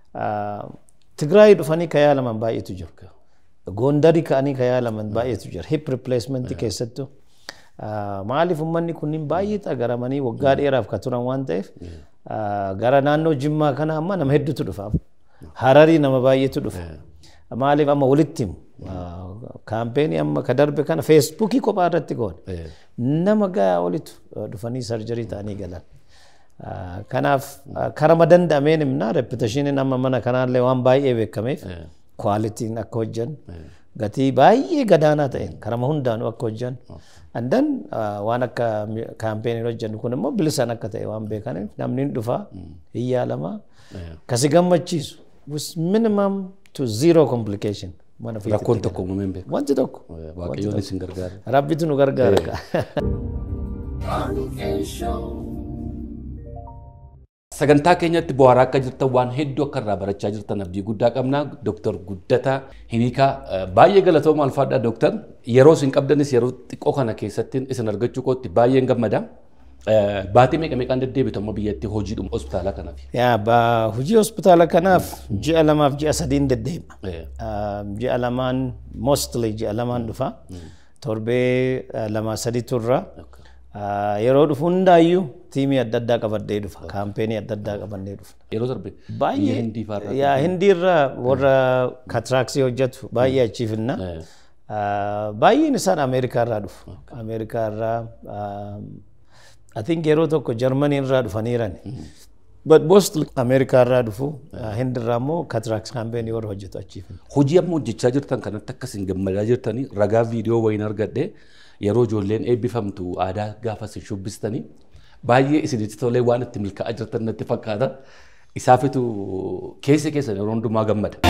Tigraay dhufanii ka yaalaman baay'eetu jiru. Gondarii ka'anii ka yaalaman baay'eetu jira. Hip replacement keessattuu. Maaliif uummanni kunniin baay'ee xagaramanii waggaa dheeraaf ka turan waan ta'eef gara naannoo Jimmaa kana amma nama hedduutu dhufa. Hararii nama baay'eetu dhufa. Maaliif amma walitti himu. Kaampeenii amma ka darbe kana feesbuukii kophaa irratti goone. Nama gahaa olitu dhufanii sarjarii ta'anii galan. Kanaaf karama danda'ameen himna reputashiniin amma mana kanaallee waan baay'ee beekameef kwaalitiin akka hojjan gatii baay'ee gadaanaa ta'een karama hundaanuu akka hojjan andan waan akka kaampeenii hojjannu kun immoo bilisaan akka ta'e waan beekaniif namni hin dhufaa hin yaalamaa kasi gammachiisu with minimum to zero complication. Rakkoon tokko uumamee hin beeku. Wanti tokko. Waaqayyoon isin gargaara. Rabbitu nu gargaara. sagantaa keenyatti bu'aaraa akka jirtan waan hedduu akka irraa barachaa jirtan abdii guddaa qabna. Dooktar Guddataa Hiniikaa baay'ee galatooma alfaadha dooktar. Yeroo isin qabdanis yeroo xiqqoo kana keessatti isin argachuu kootti baay'een gammada. Baatii meeqa meeqaan deddeebitu amma biyyatti hojiidhuma hospitaala kanaaf? Yaa ba hojii hospitaala kanaaf ji'a lamaaf ji'a sadiin deddeema. Ji'a lamaan mostly ji'a lamaan dhufa. Torbee lama sadi turra. Yeroo dhufu hundaayyuu tiimii adda addaa qabadhee dhufa. Kaampeenii adda addaa qabannee dhufa. Yeroo darbe Baay'ee hindii faarraa. yaa hindiirra warra katiraaksii hojjetu baay'ee achiifinna. Baay'een isaan Ameerikaarraa dhufu. Ameerikaarraa I think yeroo tokko Jarmanii irraa dhufaniiran. But mostly Ameerikaarraa dhufu. Hindirraa immoo katiraaks kaampeenii warra hojjetu achiifinna. Hojii amma hojjechaa jirtan kanatti akkasiin gammadaa jirtanii ragaa viidiyoo wayiin argadhe yeroo ijoolleen eebbifamtu aadaa gaafa isin shubbistanii baay'ee isinitti tolee waan itti milkaa'aa jirtan natti fakkaata. Isaafitu keessa keessan yeroo hundumaa gammada.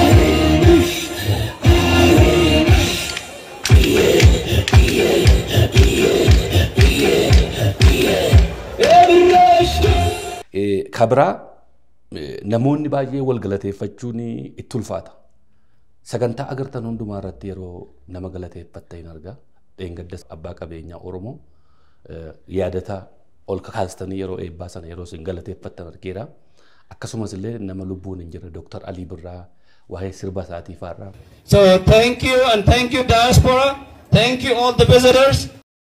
Kabraa namoonni baay'ee wal galateeffachuun itti ulfaata. Sagantaa agartan hundumaa irratti yeroo nama galateeffatta hin argaa. Dheengaddas abbaa qabeenyaa Oromoo yaadata ol kakaastanii yeroo eebbaa sana yeroo isin galateeffattan argeera. Akkasumas illee nama lubbuun hin jirre Dooktar Alii Birraa waa'ee sirba isaatii faarraa. So thank you and thank you diaspora. Thank you all the visitors.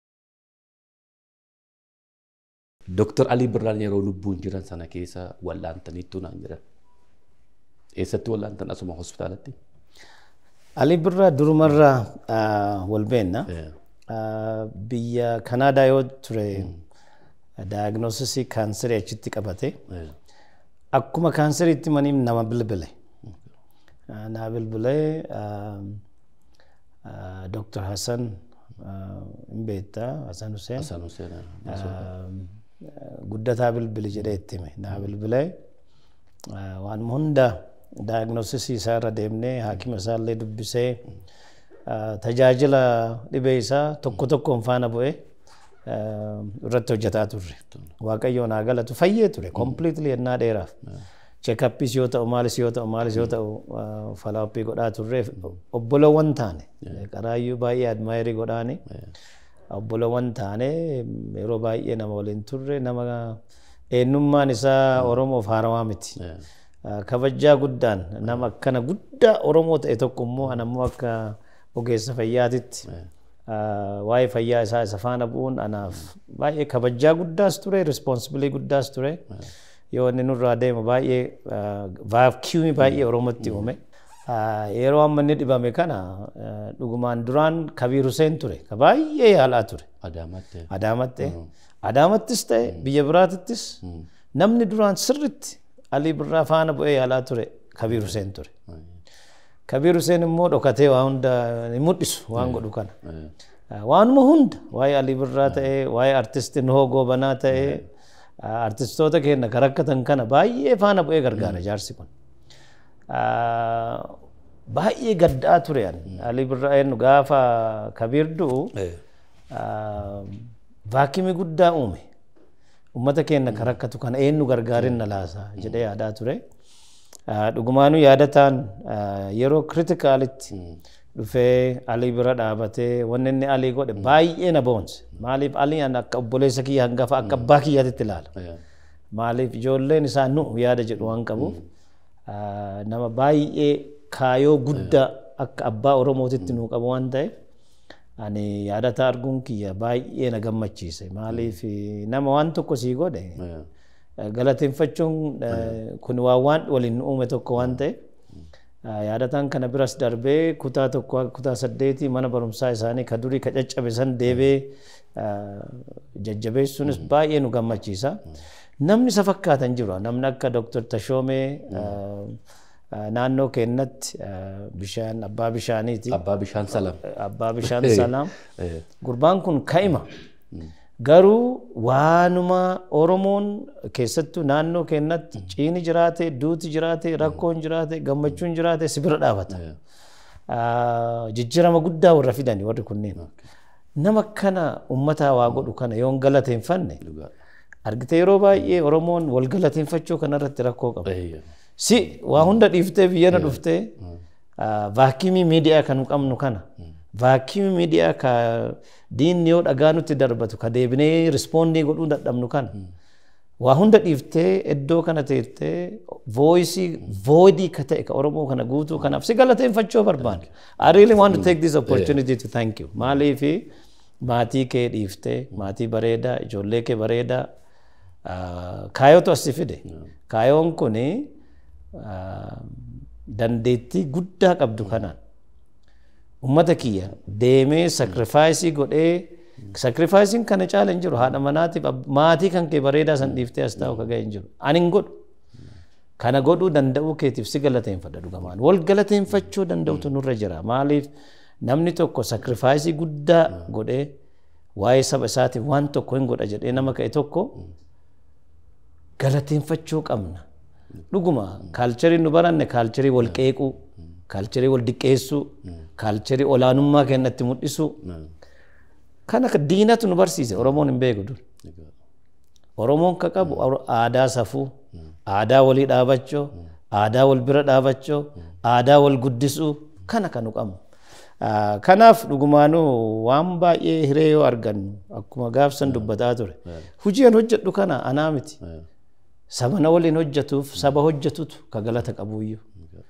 Dooktar Alii Birraan yeroo lubbuun jiran sana keessa wal'aantaniittu naan jiran. Eessatti wal'aantan asuma hospitaalatti? Ali Birraa durumarraa wal beenna. Biyya Kanaadaa yoo ture daayignoosisii kaanserii achitti qabate. Akkuma kaanseriitti maniif nama bilbile. Naa bilbilee Dr. Hassan hin beektaa Hassan Hussein. Hassan Hussein. Guddataa bilbili jedhee itti hime. Naa bilbilee waan hunda daayignoosisii isaa irra deemnee haakima isaa illee dubbisee tajaajila dhibee isaa tokko tokkoon faana bu'ee irratti hojjetaa turre. Waaqayyo naa galatu fayyee ture completely ennaa dheeraaf. Cheekappis yoo ta'u maalis yoo ta'u maalis yoo ta'u falaappii godhaa turre obbolowwan taane qaraayyuu baay'ee admaayirii godhaani. Obbolowwan taane yeroo baay'ee nama waliin turre nama eenyummaan isaa Oromoof haarawaa miti. kabajaa guddaan nama akkana guddaa Oromoo ta'e tokko immoo ana immoo akka ogeessa fayyaatitti waa'ee fayyaa isaa isa faana bu'uun anaaf baay'ee kabajaa guddaas ture rispoonsibilii guddaas ture yoo inni nurraa deemu baay'ee vaakiyuumii baay'ee Oromootti uume. Yeroo amma inni dhibame kana dhugumaan duraan Kabiir Hussein ture ka baay'ee yaalaa ture. Adaamaatti. Adaamaatti. Adaamattis ta'e biyya biraatittis namni duraan sirritti Alii Birraa faana bu'ee yaalaa ture Kabiir Hussein ture. Kabiir Hussein immoo dhokatee waa hunda ni mul'isu waan godhu kana. Waanuma hunda waa'ee Alii Birraa ta'ee waa'ee artistii Nuhoo Goobanaa ta'ee artistoota keenya kan rakkatan kana baay'ee faana bu'ee gargaara jaarsi kun. Baay'ee gaddaa ture Alii Birraa eenyu gaafa Kabiir du'u vaakimii guddaa uume. ummata keenya kan rakkatu kana eenyu gargaarin na laasa jedhee yaadaa ture. Dhugumaanuu yaadataan yeroo kritikaalitti dhufee alii bira dhaabatee wanni inni alii godhe baay'ee na boonse. Maaliif alii akka obboleessa kiyya hangafa akka abbaa kiyyaatitti ilaala. Maaliif ijoolleen isaa nu yaada jedhu waan qabuuf nama baay'ee kaayoo guddaa akka abbaa Oromootitti nuu qabu waan ta'eef ani yaadata arguun kiyya baay'ee na gammachiise maaliif nama waan tokko sii godhe galateeffachuun kun waan waan waliin uume tokko waan ta'e yaadataan kana biras darbee kutaa tokko kutaa saddeetii mana barumsaa isaanii ka durii ka caccabe san deebee jajjabeessuunis baay'ee nu gammachiisa. Namni isa fakkaatan jiru namni akka Dr. Tashoomee naannoo keenyatti bishaan abbaa bishaaniiti. Abbaa bishaan salam. Abbaa bishaan salaam. Gurbaan kun ka'ima. Garuu waanuma Oromoon keessattuu naannoo keenyatti ciini jiraate, duuti jiraate, rakkoon jiraate, gammachuun jiraate si bira dhaabata. Jijjiirama guddaa warra fidani warri kunneen. Nama kana uummataa waa godhu kana yoon galateeffanne Argitee yeroo baay'ee Oromoon wal galateeffachuu kanarratti rakkoo qaba. Eeyya. Si waa hunda dhiiftee biyyana dhuftee vaakiyumii miidiyaa kan qabnu kana vaakiyumii miidiyaa ka diinni yoo dhagaa nutti darbatu ka deebinee rispoondii godhuu dadhabnu kana waa hunda dhiiftee iddoo kana teettee vooyisii voidii ka ta'e ka Oromoo kana guutuu kanaaf si galateeffachuu barbaada. I really want to take this opportunity to thank you. Maaliifi maatii kee dhiiftee maatii bareedaa ijoollee kee bareedaa kaayootu as si fide. Kaayoon kuni dandeettii guddaa qabdu kanaan ummata kiyya deemee sakrifaayisii godhee sakrifaayisiin kana caala hin jiru haadha manaatiif maatii kan kee bareedaa san dhiiftee as taa'u kaga'e hin jiru ani hin godhu kana godhuu danda'uu keetiif si galateeffadha dhugamaan wal galateeffachuu danda'utu nurra jira maaliif namni tokko sakrifaayisii guddaa godhee waa'ee saba isaatiif waan tokko hin godha jedhee nama ka'e tokko galateeffachuu qabna. Dhuguma kaalcharii nu baranne kaalcharii wal qeequu, kaalcharii wal diqqeessuu, kaalcharii olaanummaa kennatti mul'isuu. Kana diinatu nu barsiise Oromoon hin beeku dur. Oromoon ka qabu aadaa safuu, aadaa walii dhaabachuu, aadaa wal bira dhaabachuu, aadaa wal guddisuu kana kan nu qabnu. Kanaaf dhugumaanuu waan baay'ee hiree yoo argannu akkuma gaafsan dubbataa ture. Hujii an hojjedhu kana anaa miti. Saba na waliin hojjetuuf saba hojjetutu ka galata qabuyyuu.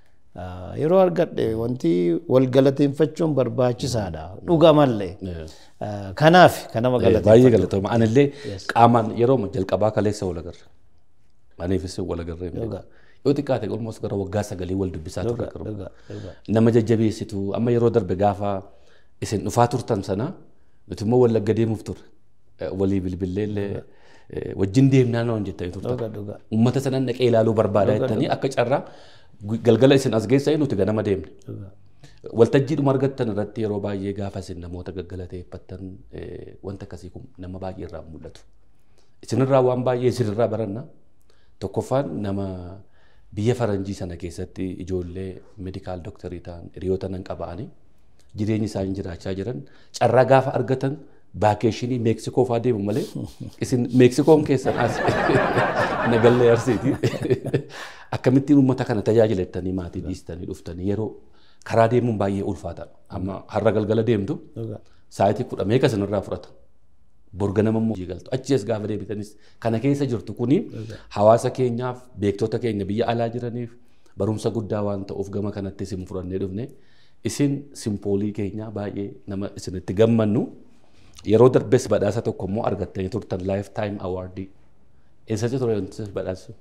Yeroo argadhe wanti wal galateeffachuun barbaachisaadha. Dhugamallee. Kanaaf kan nama Baay'ee galatooma. Anillee qaamaan yeroo jalqabaa kaleessa wal agarra. Aniifis wal agarree. Yoo xiqqaate olmoos gara waggaa sagalii wal dubbisaa turre qarbu. Nama jajjabeessitu amma yeroo darbe gaafa isin dhufaa turtan sana nuti immoo wallagga deemuuf turre. Walii bilbilleellee wajjin deemnaa naan jettanii turtan. Uummata sanan dhaqee ilaaluu barbaada jettanii akka carraa galgala isin as geessanii nuti ganama deemne. Waltajjiidhuma argattan irratti yeroo baay'ee gaafa isin namoota gaggalateeffattan wanta akkasii kun nama baay'ee irraa mul'atu. Isinirraa waan baay'ee isinirraa baranna. Tokkoffaan nama biyya faranjii sana keessatti ijoollee meedikaal dooktarii ta'an hiriyoota nan qaba'anii jireenya isaanii jiraachaa jiran carraa gaafa argatan vaakeeshinii meeksikoo fa'aa deemu malee isin meeksikoon keessan as nagallee arsiiti akkamittiin uummata kana tajaajilattanii maatii dhiistanii dhuftanii yeroo karaa deemuun baay'ee ulfaataadha amma har'a galgala deemtu sa'aatii kudha meeqa isinirraa fudhata borga nama immoo galtu achi as gaafa deebitanis kana keessa jirtu kuni hawaasa keenyaaf beektota keenya biyya alaa jiraniif barumsa guddaa waan ta'uuf gama kanatti isin fudhannee dhufne isin simpoolii keenyaa baay'ee nama isinitti gammannu yeroo darbes badhaasa tokko immoo argattanii turtan laayif taayim awaardii eessatti ture wanti badhaasa?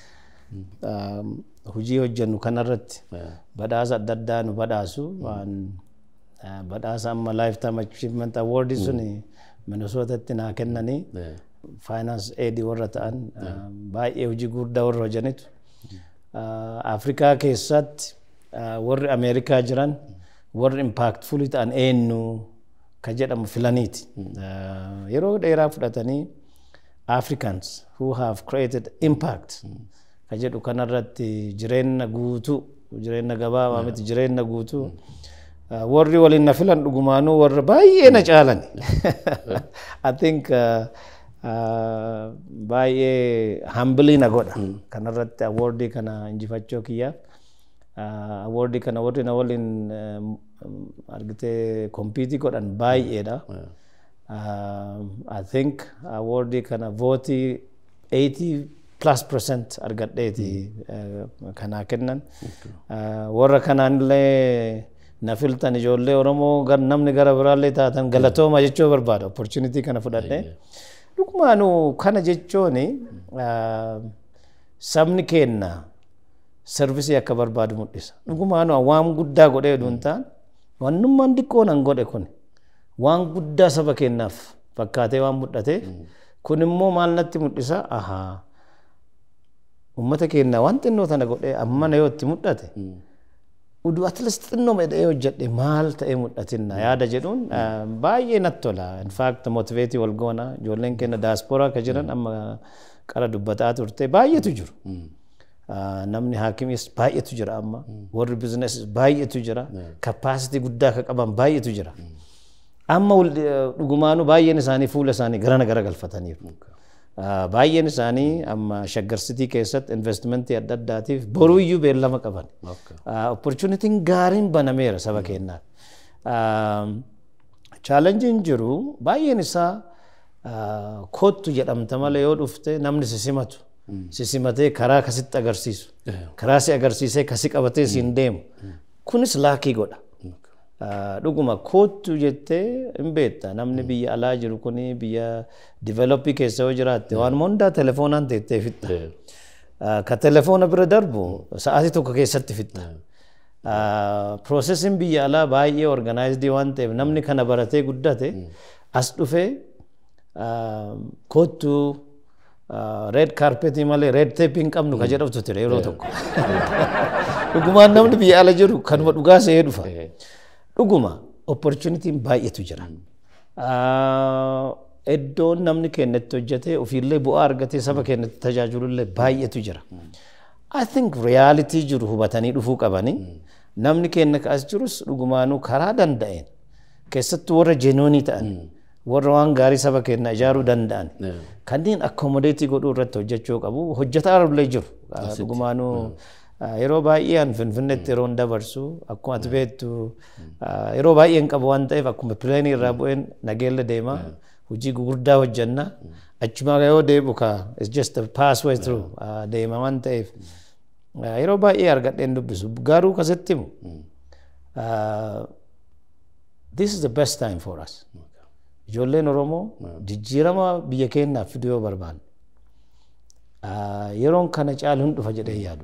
Hojii hojjennu kanarratti badhaasa adda addaa nu badhaasu waan badhaasa amma laayif taayim achiivement awaardii suni Minnesootatti naa kennanii faayinaans eedii warra ta'an baay'ee hojii guddaa warra hojjanitu. Afrikaa keessatti warri Ameerikaa jiran warri impaactfulii ta'an eenyu ka jedhamu filaniiti. Yeroo dheeraa fudhatanii Africans who have created impact ka jedhu kanarratti jireenya guutuu jireenya gabaabaa miti jireenya guutuu. warri waliin na filan dhugumaanuu warra baay'ee na caalan. I think baay'ee hambilii na godha. Kanarratti awoordii kana injifachuu kiyyaaf. Awoordii kana warri na waliin argitee kompiitii godhan baay'eedha. I think awoordii kana vootii 80 plus percent argadheeti kanaa kennan. Warra kanaanillee na filtan ijoollee Oromoo namni gara biraallee taatan galatooma jechuu barbaada opportunity kana fudhadhe. Dhugumaanuu kana jechuun sabni keenna servisii akka barbaadu mul'isa. Dhugumaanuu waan guddaa godhee dhuun ta'an wannummaan xiqqoo nan godhe kun waan guddaa saba keennaaf fakkaatee waan mul'ate kun immoo maal natti mul'isa ahaa uummata keenya waan xinnoo tana godhee ammana yoo itti mul'ate. Uduu atleast xinnoo medhee hojjedhe maal ta'ee mul'atinna yaada jedhuun baay'ee natti tola. In fact motiveetii wal goona ijoolleen keenya daaspooraa akka jiran amma qara dubbataa turte baay'eetu jiru. Namni haakimis baay'eetu jira amma warri bizinesis baay'eetu jira kapaasitii guddaa akka qaban baay'eetu jira. Amma dhugumaanuu baay'een isaanii fuula isaanii garana gara galfataniiru. Ah, Baay'een isaanii amma shaggarsitii keessatti investimentii adda addaatiif boruu iyyuu beellama qaban. Okay. Opportunitiin gaariin banameera saba keenyaaf. Chaalenjiin jiru baay'een isaa ah, kottu jedhamta malee yoo dhufte namni si simatu. Si simatee karaa kasitti agarsiisu. Karaa si agarsiisee kasi qabatee siin deemu. Kunis laakii godha. Ah, Dhuguma kottu jettee hin beekta namni biyya alaa jiru kuni biyya divelopii keessa yoo jiraatte waan hundaa telefoonaan teettee fixxa. Ah, Ka telefoona bira darbu sa'aatii tokko keessatti fixxa. Proosesiin biyya alaa baay'ee organaayizidii waan ta'eef namni kana baratee guddate as dhufee ah, kottu reed kaarpetii malee reed teeppii hin qabnu ka jedhamtu ture yeroo tokko. Dhugumaan namni biyya ala jiru kanuma dhugaa se'ee dhufa. Dhuguma opportunitiin baay'eetu jira. Ah, Iddoon namni keenyatti hojjetee ofiillee bu'aa argatee saba keenyatti tajaajilullee baay'eetu jira. I think realitii jiru hubatanii dhufuu qabanii namni keenya as jirus dhugumaanuu karaa danda'een keessattuu warra jenoonii ta'an warra waan gaarii saba keenya ijaaruu danda'an kanneen akkomodeetii godhuu irratti hojjechuu qabu hojjetaa illee jiru dhugumaanuu ah, yeroo baay'ee an finfinneetti yeroo dabarsu akkuma ati beektu ah, yeroo baay'ee hin qabu waan ta'eef akkuma pileenii irraa bu'een nageella deema hojii gugurdaa hojjenna achumaa yoo deebu ka it's just a pathway through ah, deema waan ta'eef ah, yeroo baay'ee argadheen dubbisu garuu kasitti himu ah, this is the best time for us ijoolleen oromoo jijjiirama biyya keenyaaf fiduu yoo barbaanne ah, yeroon kana caalu hin dhufa jedhee yaadu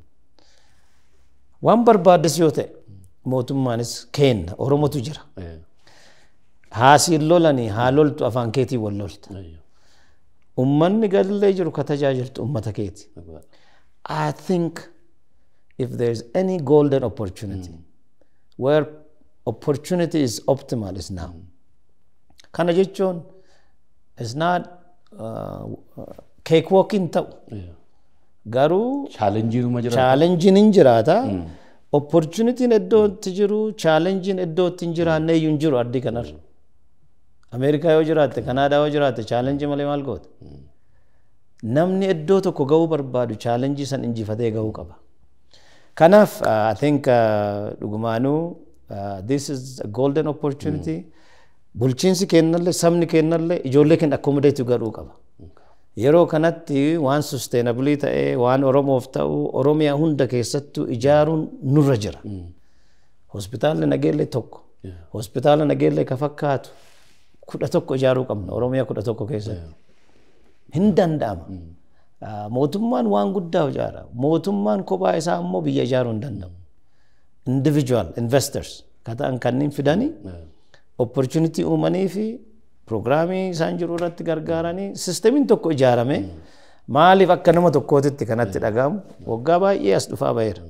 waan barbaaddes yoo ta'e mootummaanis kenna oromotu jira haasiin lolanii haa loltu afaan keetii wal lolta ummanni galillee jiru ka tajaajiltu ummata keeti I think if there's any golden opportunity where opportunity is optimal is now. Kana jechuun is not uh, cake walking ta'u garuu Chaalenjiinuma jira. chaalenjiin hin jiraata. Opportunitiin iddootti jiru chaalenjiin iddootti hin jiraanne iyyuu hin jiru addii kanarra. Ameerikaa yoo jiraatte Kanaadaa yoo jiraatte chaalenjii malee maal goota? namni iddoo tokko gahuu barbaadu chaalenjii san injifatee gahuu qaba. Kanaaf uh, I think uh, dhugumaanuu uh, this is a golden opportunity. Bulchiinsi kennallee sabni kennallee ijoollee keenya accommodate godhuu qaba. Yeroo kanatti waan sustainabilii ta'ee waan Oromoof ta'u Oromiyaa hunda keessattuu ijaaruun nurra jira. Hospitaalli nageellee tokko. Hospitaala nageellee ka fakkaatu kudha tokko ijaaruu qabna Oromiyaa kudha tokko keessatti. hin danda'ama. Mootummaan waan guddaa ijaara. Mootummaan kophaa isaa immoo biyya ijaaruu hin danda'u. Individual investors ka ta'an kanneen fidanii opportunity uumanii fi piroogiraamii isaan jiru irratti gargaaranii sistemiin tokko ijaarame maaliif akka nama tokkootitti kanatti dhagahamu waggaa baay'ee as dhufaa ba'eera.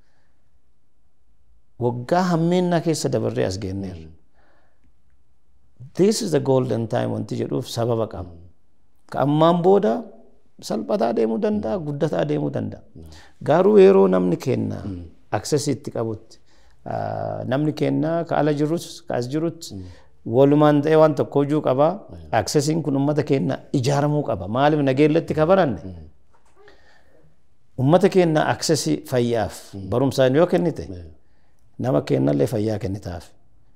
Waggaa hammeennaa keessa dabarree as geenneerra. This is the golden time wanti jedhuuf sababa qaba. Ka ammaan booda salphataa deemuu danda'a, guddataa deemuu danda'a. Garuu yeroo namni kenna aksesii itti qabutti namni kenna ka ala jirus ka as jirutti walumaan ta'ee waan tokko hojuu qaba. Aksesiin kun uummata keenya ijaaramuu qaba. Maaliif nageellatti ka baranne? Uummata keenya aksesii fayyaaf barumsaan yoo kennite nama kennallee fayyaa kennitaaf.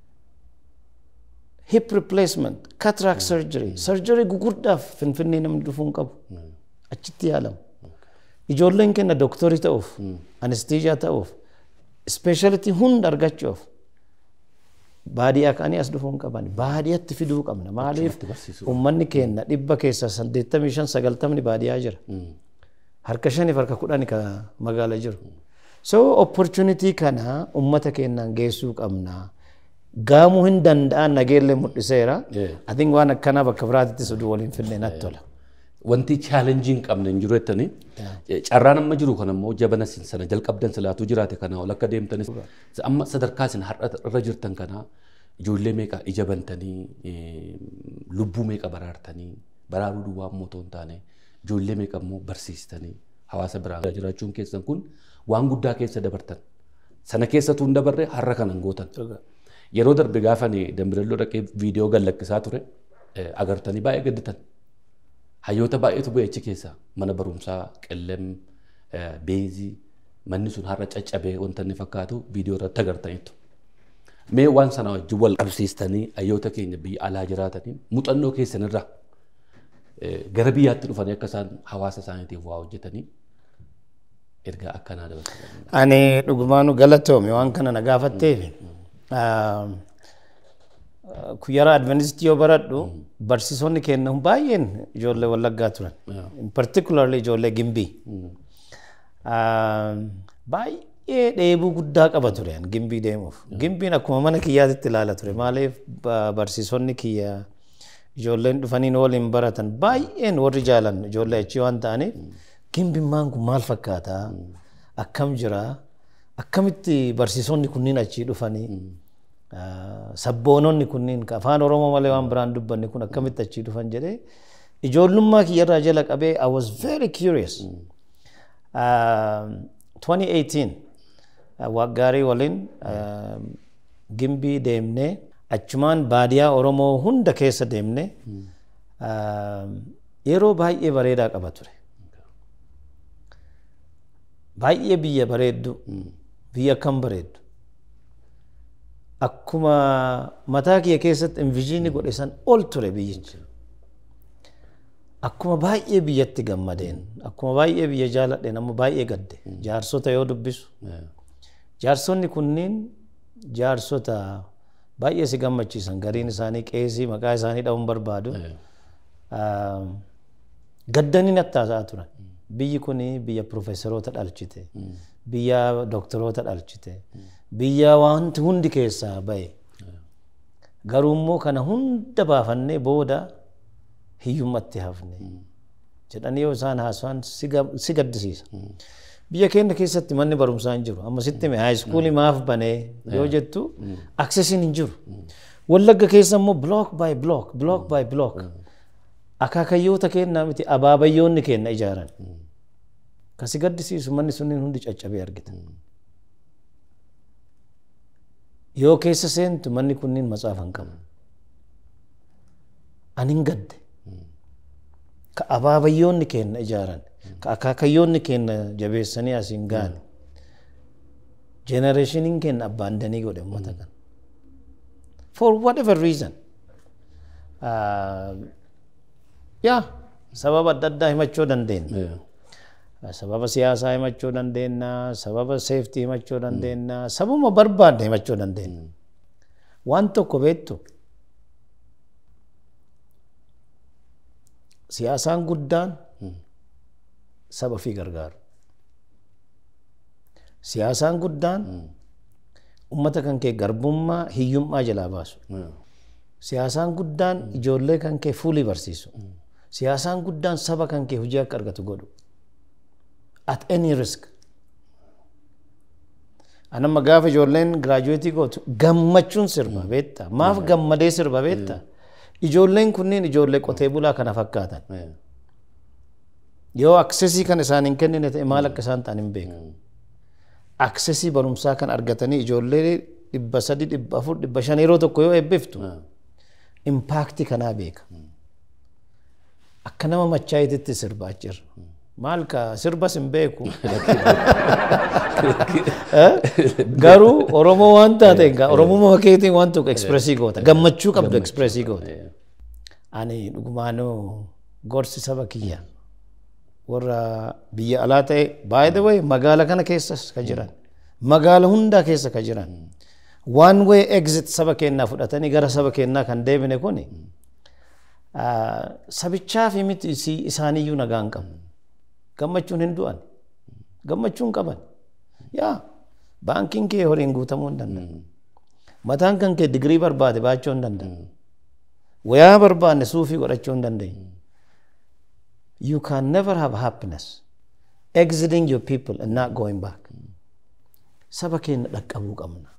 hip replacement, cataract surgery, surgery gugurdaaf finfinnee namni dhufuu hin qabu. Achitti yaalamu. Ijoolleen keenya dooktorii ta'uuf, anestiijaa ta'uuf, ispeeshalitii hunda argachuuf baadiyyaa ka'anii as dhufuu hin qaban. Baadiyyaatti fiduu qabna. Maaliif uummanni keenya dhibba keessaa saddeettamii shan sagaltamni baadiyyaa jira. Harka shaniif harka kudhani ka magaala jiru. So opportunity kana uummata keenyaan geessuu qabna. gaamuu hin danda'an nageellee mul'iseera. Atiin waan akkanaa bakka biraatittis oduu waliin finnee natti tola. Wanti chaalenjii hin qabne hin jiru jettanii carraan amma jiru kan ammoo jabana sana jalqabdan silaatuu jiraate kana ol akka deemtanis amma sadarkaa isin har'a irra jirtan kana ijoollee meeqa ija bantanii lubbuu meeqa baraartanii baraaruu duwwaa ammoo otoo hin taane ijoollee meeqa ammoo barsiistanii hawaasa biraa jiraachuun keessan kun waan guddaa keessa dabartan sana keessatu hin dabarre har'a kanan gootan. yeroo darbe gaafa ani dambirelloo dhaqee viidiyoo gallakkisaa ture agartanii baay'ee gadditan. Hayyoota baay'eetu bu'e achi keessa mana barumsaa qellem beezii manni sun har'a caccabee wanta inni fakkaatu viidiyoo irratti agartaniitu. Mee waan sana wajjin wal qabsiistanii hayyoota keenya biyya alaa jiraatanii muuxannoo keessanirraa gara biyyaatti dhufanii akka isaan hawaasa isaaniitiif waa hojjetanii ergaa akkanaa dabarsan. Ani dhugumaanu galatoome waan kana na gaafatteef. Kuyyara Adventistii yoo baradhu barsiisonni kennan baay'een ijoollee Wallaggaa turan. In particularly ijoollee Gimbii. Baay'ee dheebuu guddaa qaba ture Gimbii deemuuf. Gimbiin akkuma mana kiyyaatitti ilaala ture. Maaliif barsiisonni kiyya ijoolleen dhufanii waliin baratan baay'een warri jaalan ijoollee achii waan ta'aniif Gimbiin maan kun maal fakkaata? Akkam jira? Akkamitti barsiisonni kunniin achii dhufanii? sabboononni kunniin afaan oromoo malee waan biraan dubbanne kun akkamitti achii dhufan jedhee ijoollummaa kiyyarraa jala qabee I was very curious. Uh, 2018 waggaarii waliin uh, gimbii deemnee achumaan baadiyaa oromoo hunda keessa deemnee uh, yeroo baay'ee bareedaa qaba ture. Baay'ee biyya bareeddu biyya akkam bareeddu. akkuma mataa kiyya keessatti inviziinii godhe san ol ture biyyichi. Akkuma baay'ee biyyatti gammadeen, akkuma baay'ee biyya jaaladheen amma baay'ee gadde. Jaarsota yoo dubbisu. Jaarsonni kunniin jaarsota baay'ee si gammachiisan. Gariin isaanii qeesii maqaa isaanii dha'uun barbaadu. Gaddanii natti haasa'aa turan. Biyyi kun biyya profeesaroota dhalchite. Biyya doktoroota dhalchite. biyya wanti hundi keessaa bahe. Garuu immoo kana hunda baafannee booda hiyyummatti hafne. Jedhanii yoo isaan haasawaan si gaddisiisa. Biyya keenya keessatti manni barumsaa hin jiru. Amma sitti mee haayiskuulii maaf banee yoo jettu aksesiin hin jiru. Wallagga keessa immoo block by block, block by block. Akaakayyoota kennaa miti abaabayyoonni kenna ijaaran. Kasi gaddisiisu manni sunniin hundi caccabee argita. yoo keessa seentu manni kunniin matsaafa hin qabu. Ani hin gadde. Ka abaabayyoonni kenna ijaaran, ka akaakayyoonni kenna jabeessanii asiin gaane. Generationiin kenna abbaandanii godhe uummata kana. For whatever reason. Yaa sababa adda addaa himachuu dandeenya. sababa siyaasaa himachuu dandeenya, sababa seeftii himachuu dandeenya, sababa barbaadde himachuu dandeenya. Waan tokko beektu siyaasaan guddaan saba fi gargaaru. Siyaasaan guddaan uummata kan kee garbummaa hiyyummaa jalaa baasu. Siyaasaan guddaan ijoollee kan kee fuulii barsiisu. Siyaasaan guddaan saba kan kee hojii akka argatu godhu. at any risk. Anamma gaafa ijoolleen giraajuweetii gootu gammachuun sirba beekta. Maaf gammadee sirba beekta. Ijoolleen kunniin ijoollee qotee bulaa kana fakkaatan. Yoo aksesii kan isaan hin kennine ta'e maal akka isaan ta'an hin beeku. Aksesii barumsaa kan argatanii ijoollee dhibba sadi dhibba afur dhibba shan yeroo tokko yoo eebbiftu impaaktii kanaa beeka. Akka nama machaayititti sirbaa jirra. maal ka sirbas hin beeku. Garuu Oromoo waan taate Oromummaa keetiin waan tokko ekspresii goota. Gammachuu qabdu ekspresii goota. Ani dhugumaanuu gorsi saba kiyya. Warra biyya alaa ta'e by the way magaala kana keessas ka jiran. Magaala hundaa keessa ka jiran. One way exit saba keenyaa fudhatanii gara saba keenyaa kan deebine kuni sabichaa fi miti isaaniiyyuu nagaa hin qabu. gammachuun hin du'an gammachuun qaban yaa baankiin kee horiin guutamuu hin danda'u mataan kan kee digirii barbaade baachuu hin danda'u wayaa barbaanne suufii godhachuu hin danda'u you can never have happiness exiting your people and not going back saba keenya dhaqqabuu qabna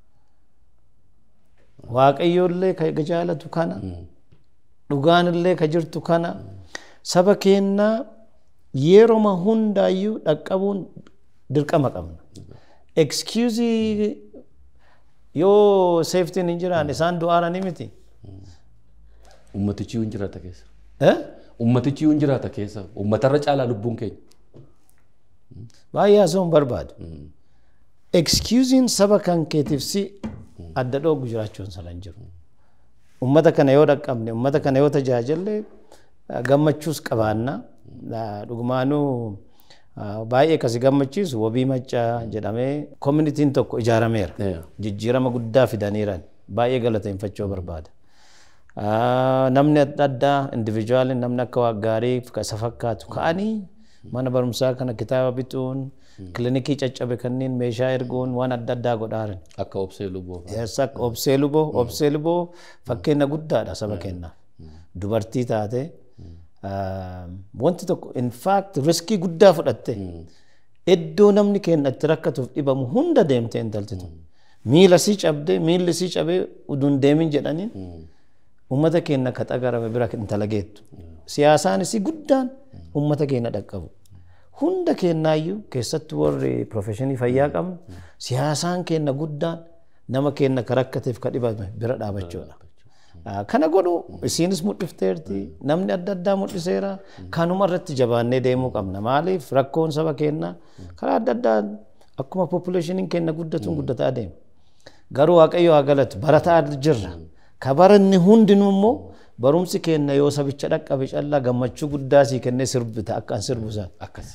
waaqayyoollee ka jaalatu kana dhugaanillee ka jirtu kana saba keenyaa yeroma hundaayyuu dhaqqabuun dirqama qabna. Excusii yoo seeftiin hin jiraan isaan du'aara ni miti. Ummatichi hin jiraata keessa. Eh? Ummatichi yoo hin jiraata keessa ummatarra caalaa lubbuun keenya. Baay'ee haasa'uun barbaadu. Excusing saba kan keetiif si adda dhoogu jiraachuun sana hin jiru. Ummata kana yoo dhaqqabne, ummata kana yoo tajaajille gammachuus qabaanna. Dhugumaanuu baay'ee kasi gammachiisu wabii maccaa jedhamee koominitiin tokko ijaarameera. Jijjiirama guddaa fidaniiran baay'ee galateeffachuu barbaada. Namni adda addaa indivijuwaaliin namni akka waa gaarii isa fakkaatu ka'anii mana barumsaa kana kitaaba bituun kilinikii caccabe kanneen meeshaa erguun waan adda addaa godhaaran. Akka obsee luboo. Akka obsee luboo obsee luboo fakkeenya guddaadha saba keenyaaf. Dubartii taate wanti tokko in fact riskii guddaa fudhatte iddoo namni keenya itti rakkatuuf dhibamu hunda deemtee intalti tun. Miila sii cabdee miilli sii cabee uduun deemin jedhaniin ummata keenya ka xagarame bira intala geettu. Siyaasaan isii guddaan ummata keenya dhaqqabu. Hunda keenyaayyuu keessattuu warri profeshinii fayyaa qabnu siyaasaan keenya guddaan nama keenya ka rakkateef ka dhibame bira dhaabachuudha. Kana godhu isiinis mul'ifteerti namni adda addaa mul'iseera kanuma irratti jabaannee deemuu qabna maaliif rakkoon saba keenyaa karaa adda addaa akkuma populeshiniin keenya guddatuun guddataa deema. Garuu waaqayyo haa galatu barataa jirra. Ka baranni hundinuu immoo barumsi keenya yoo sabicha dhaqqabe callaa gammachuu guddaa sii kennee sirbita akka an sirbu isaa. Akkasi.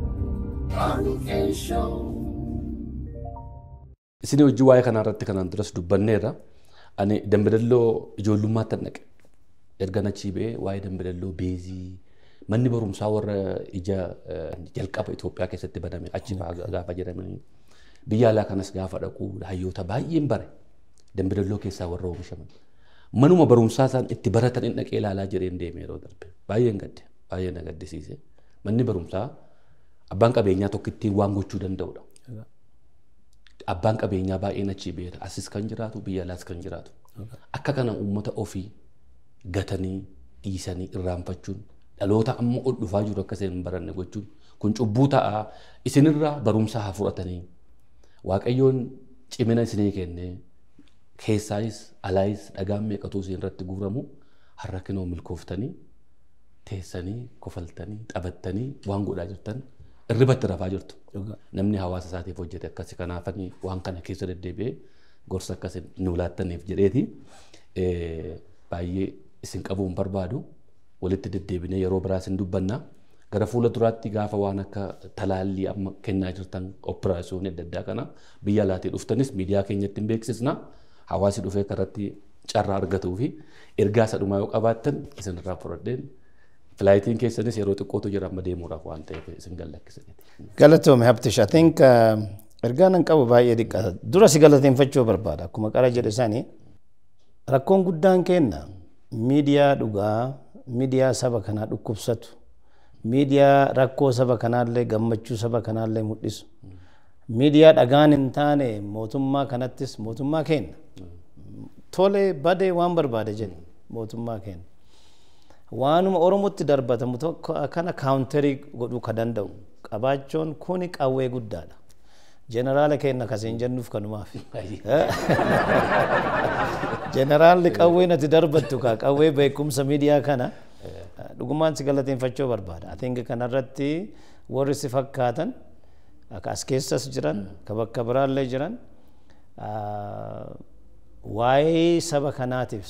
Isin hojii waa'ee kanaa irratti kanaan duras dubbanneerra. Ani dambidalloo ijoollummaatti naqe. Erga achii ba'ee waa'ee dambidalloo beezii manni barumsaa warra ija jalqaba Itoophiyaa keessatti baname achi gaafa jedhamanii biyya alaa kanas gaafa dhaquu hayyoota baay'een bare dambidalloo keessaa warra oomishaman. Manuma barumsaa isaan itti baratan hin dhaqee ilaalaa jireen deeme yeroo darbe. Baay'een gadde baay'ee na gaddisiise. Manni barumsaa abbaan qabeenyaa tokko ittiin waan gochuu danda'udha. Abbaan qabeenyaa baay'een achii beera. Asis kan jiraatu biyya alaas kan jiraatu. Akka kana uummata ofii gatanii dhiisanii irraanfachuun dhaloota amma ol dhufaa jiru akka iseen hin baranne gochuun kun cubbuu ta'a isinirraa barumsa haa fudhatanii waaqayyoon cimina isinii kennee keessaayis alaayis dhagaan meeqatu isin irratti guuramu har'a kinoo milkooftanii teessanii kofaltanii taphattanii waan godhaa jirtan irribatti rafaa jirtu. Namni hawaasa isaatiif hojjete akkasi kanaafanii waan kana keessa deddeebi'ee gorsa akkas nu laattaniif jedheeti baay'ee isin qabuu hin barbaadu walitti deddeebinee yeroo biraas hin dubbanna. Gara fuula duraatti gaafa waan akka talaallii amma kennaa jirtan operaasiyoonii adda addaa kana biyya alaatii dhuftanis miidiyaa keenyatti hin beeksisna. Hawaasi dhufee karatti carraa argatuu fi ergaa isa dhumaa yoo qabaattan isinirraa fudhadheen filaayitiin keessanis yeroo xiqqootu jira amma deemuudhaaf waan ta'eef isin gallakkisaniiti. Galatoome Habtish, I think ergaa nan qabu baay'ee dhiqqata. Dura si galateeffachuu barbaada. Akkuma qara jedhe sani rakkoon guddaan kenna miidiyaa dhugaa, miidiyaa saba kanaa dhukkubsatu, miidiyaa rakkoo saba kanaallee gammachuu saba kanaallee mul'isu. Miidiyaa dhagaan hin taane mootummaa kanattis mootummaa kenna. Tole badee waan barbaade jedhe mootummaa kenna. waanuma oromotti darbatamu tokko kana kaawuntarii godhuu ka danda'u qabaachuun kuni qawwee guddaadha. Jeneraala keenya kasiin jennuuf kanumaaf. Jeneraalli qawwee nati darbattu kaa qawwee beekumsa miidiyaa kana dhugumaan si galateeffachuu barbaada. Atinga kanarratti warri si fakkaatan akka as keessas jiran ka bakka biraallee jiran waa'ee saba kanaatiif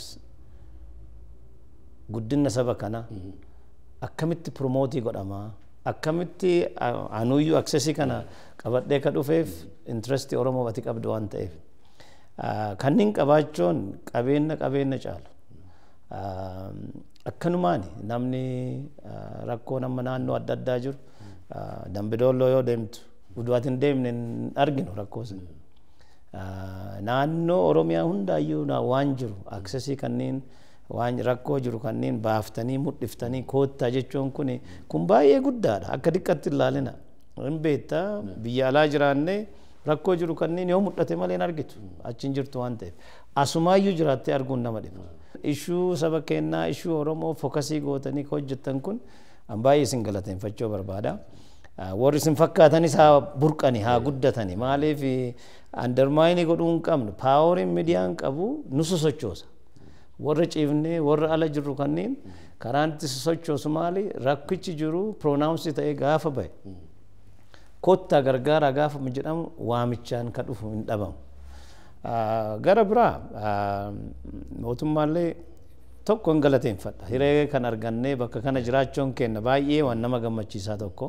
guddina saba kana akkamitti promootii godhamaa akkamitti anuyyuu aksesii kana qabadhee ka dhufeef intirestii oromoo ati qabdu waan ta'eef kanneen qabaachuun qabeenya qabeenya caalu akkanumaani namni rakkoo nama naannoo adda addaa jiru dambidoolloo yoo deemtu utuu ati hin deemne hin arginu rakkoo sana naannoo oromiyaa hundaayyuu waan jiru aksesii kanneen waan rakkoo jiru kanneen baaftanii mul'iftanii koottaa jechuun kun kun baay'ee guddaadha akka diqqatti ilaalina hin beektaa biyya alaa jiraannee rakkoo jiru kanneen yoo mul'ate malee hin argitu achiin jirtu waan ta'eef asumaayyuu jiraattee arguun nama dhiba ishuu saba keenyaa ishuu oromoo fokasii gootanii hojjettan kun an baay'ee isin galateeffachuu barbaada. warri isin fakkaatanis haa burqani haa guddatani maaliif andarmaayinii godhuu hin qabnu paaworiin miidiyaan qabu nu sosochoosa warra ciifnee warra ala jirru kanneen karaan itti sochoosu maali rakkichi jiru pronounsii ta'ee gaafa bahe kottaa gargaaraa gaafa jedhamu waamichaan ka dhufu hin dhabamu. Gara biraa mootummaallee tokko hin galateeffadha. Hiree kan argannee bakka kana jiraachuun kenna baay'ee waan nama gammachiisaa tokko.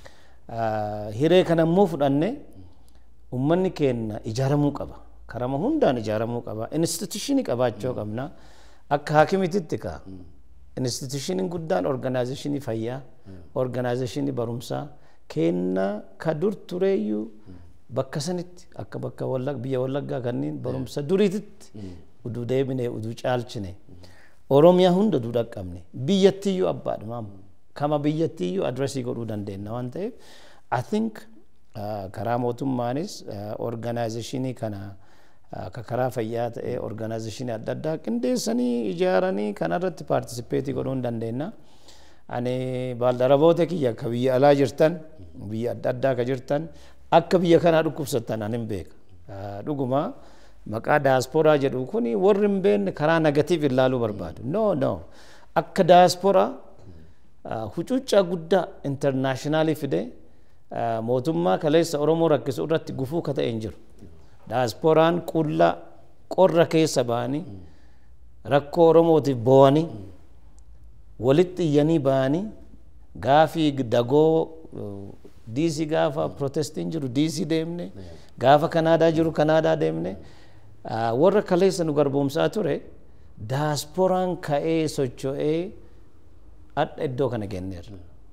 Hiree kana immoo fudhannee uummanni keenya ijaaramuu qaba. Karama hundaan ijaaramuu qaba. Instituushinii qabaachuu qabna. Akka haakimititti kaa. Instituushiniin guddaan organaazeeshinii fayyaa, organaazeeshinii barumsaa, kenna ka dur tureeyyuu bakka sanitti akka bakka biyya wallaggaa kanneen barumsa duriititti uduu deebine uduu caalchine oromiyaa hunda uduu dhaqqabne biyyattiyyuu abbaadhumaam kama biyyattiyyuu adresii godhuu dandeenya waan ta'eef I think karaa mootummaanis organaazeeshinii kana akka karaa fayyaa ta'ee organaazeeshinii adda addaa qindeessanii ijaaranii kanarratti paartisipeetii godhuu hin dandeenya. ani baaldaraboota kiyya akka biyya alaa jirtan biyya adda addaa ka jirtan akka biyya kanaa dhukkubsattan ani hin beeka. Dhuguma maqaa daasporaa jedhu kun warri hin beekne karaa negatiif ilaaluu barbaadu. No no akka daasporaa hucuuccaa guddaa intarnaashinaali fide mootummaa kaleessa Oromoo rakkisu irratti gufuu ka ta'e hin jiru. Daasporaan qullaa qorra keessa ba'anii rakkoo Oromootiif boo'anii walitti iyyanii ba'anii gaafii dagoo diisii gaafa protestiin jiru diisii deemne gaafa kanaadaa jiru kanaadaa deemne warra kaleessa nu garboomsaa ture daasporaan ka'ee socho'ee adha iddoo kana genneerra.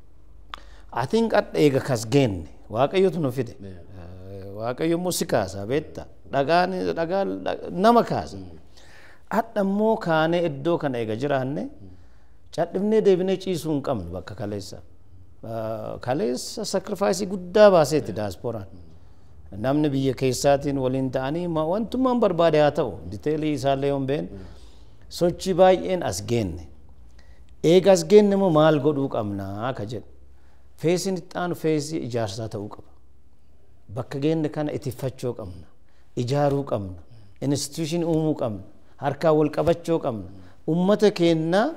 I think adha eega kas geenne waaqayyotu nu fide waaqayyo immoo si kaasa beetta dhagaan dhagaa nama kaasa adha immoo kaanee iddoo kana eega jiraanne. cadhifnee deebinee ciisuu hin qabnu bakka kaleessa. Kaleessa sakrifaayisii guddaa baaseetti daasporaan. Namni biyya keessaatiin waliin ta'anii wantummaan barbaade haa ta'u diteelii isaallee yoo hin beekne sochii baay'een as geenne. Eega as geenne immoo maal godhuu qabnaa ka jedhu. Feesiin itti aanu feesii ijaarsaa ta'uu qaba. Bakka geenne kana itiffachuu qabna. Ijaaruu qabna. Instituushinii uumuu qabna. Harkaa wal qabachuu qabna. Uummata keenyaa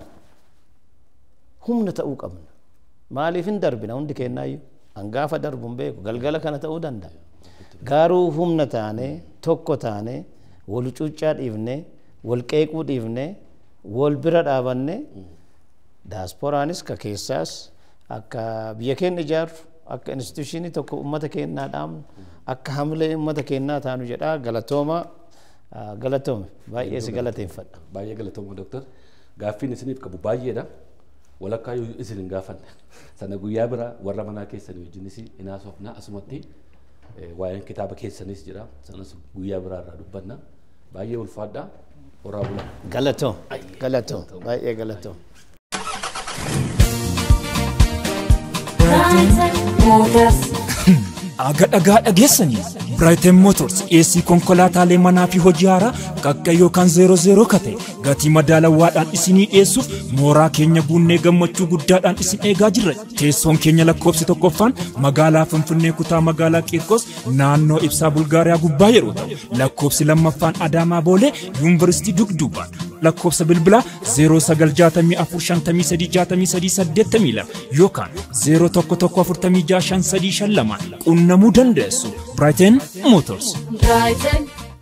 humna ta'uu qabna. Maaliif hin darbina hundi kennaayyuu hangaafa darbu hin beeku galgala kana ta'uu danda'a. Garuu humna taanee tokko taanee wal cuuccaa dhiifnee wal qeequu dhiifnee wal bira dhaabannee daasporaanis ka keessaas akka biyya keenya ijaarru akka instituushinii tokko uummata keenyaa dhaabnu akka hamilee uummata keenyaa taanu jedhaa galatooma galatoome baay'ee si galateeffadha. Baay'ee galatooma dooktar. Gaaffiin isiniif qabu baay'eedha. walakkaa yoo isin hin gaafanne sana guyyaa bira warra manaa keessanii wajjinis inaasofna asumatti waa'een kitaaba keessanis jira sanas guyyaa biraa irraa dubbanna baay'ee ulfaadha horaa bula. Galatoo galatoo baay'ee galatoo. Aga dhagaa dhageessanii Brighton Motors dhiyeessii konkolaataalee manaa fi hojii haaraa qaqqa yookaan zeero zeeroo kate gatii madaalawaadhaan isinii dhiyeessuuf mooraa keenya buunnee gammachuu guddaadhaan isin eegaa jirra. Teessoon keenya lakkoofsi tokkoffaan magaalaa Finfinnee kutaa magaalaa Qiirqos naannoo ibsaa Bulgaariyaa gubbaa yeroo ta'u lakkoofsi lammaffaan Adaamaa Boolee Yuunivarsiitii Dugduubaan lakkoofsa bilbilaa 0965536382 yookaan 0114565352 qunnamuu dandeessu. Brighton Motors. Brighton.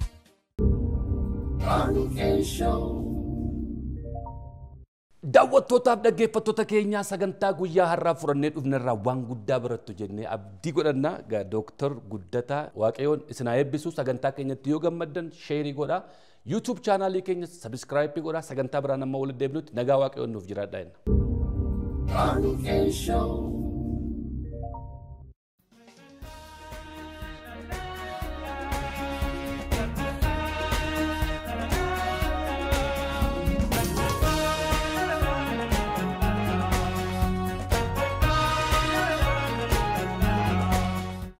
Daawwattootaaf dhaggeeffattoota keenyaa sagantaa guyyaa har'aa furannee dhufnerraa waan guddaa barattu jennee abdii godhanna dooktar Guddataa Waaqayyoon isin haa eebbisu sagantaa keenyatti yoo gammaddan sheerii godhaa yuutuub chaanaalii keenya sabiskiraayipii godhaa sagantaa biraan amma walitti deebinutti nagaa Waaqayyoon nuuf jiraadhaa jenna.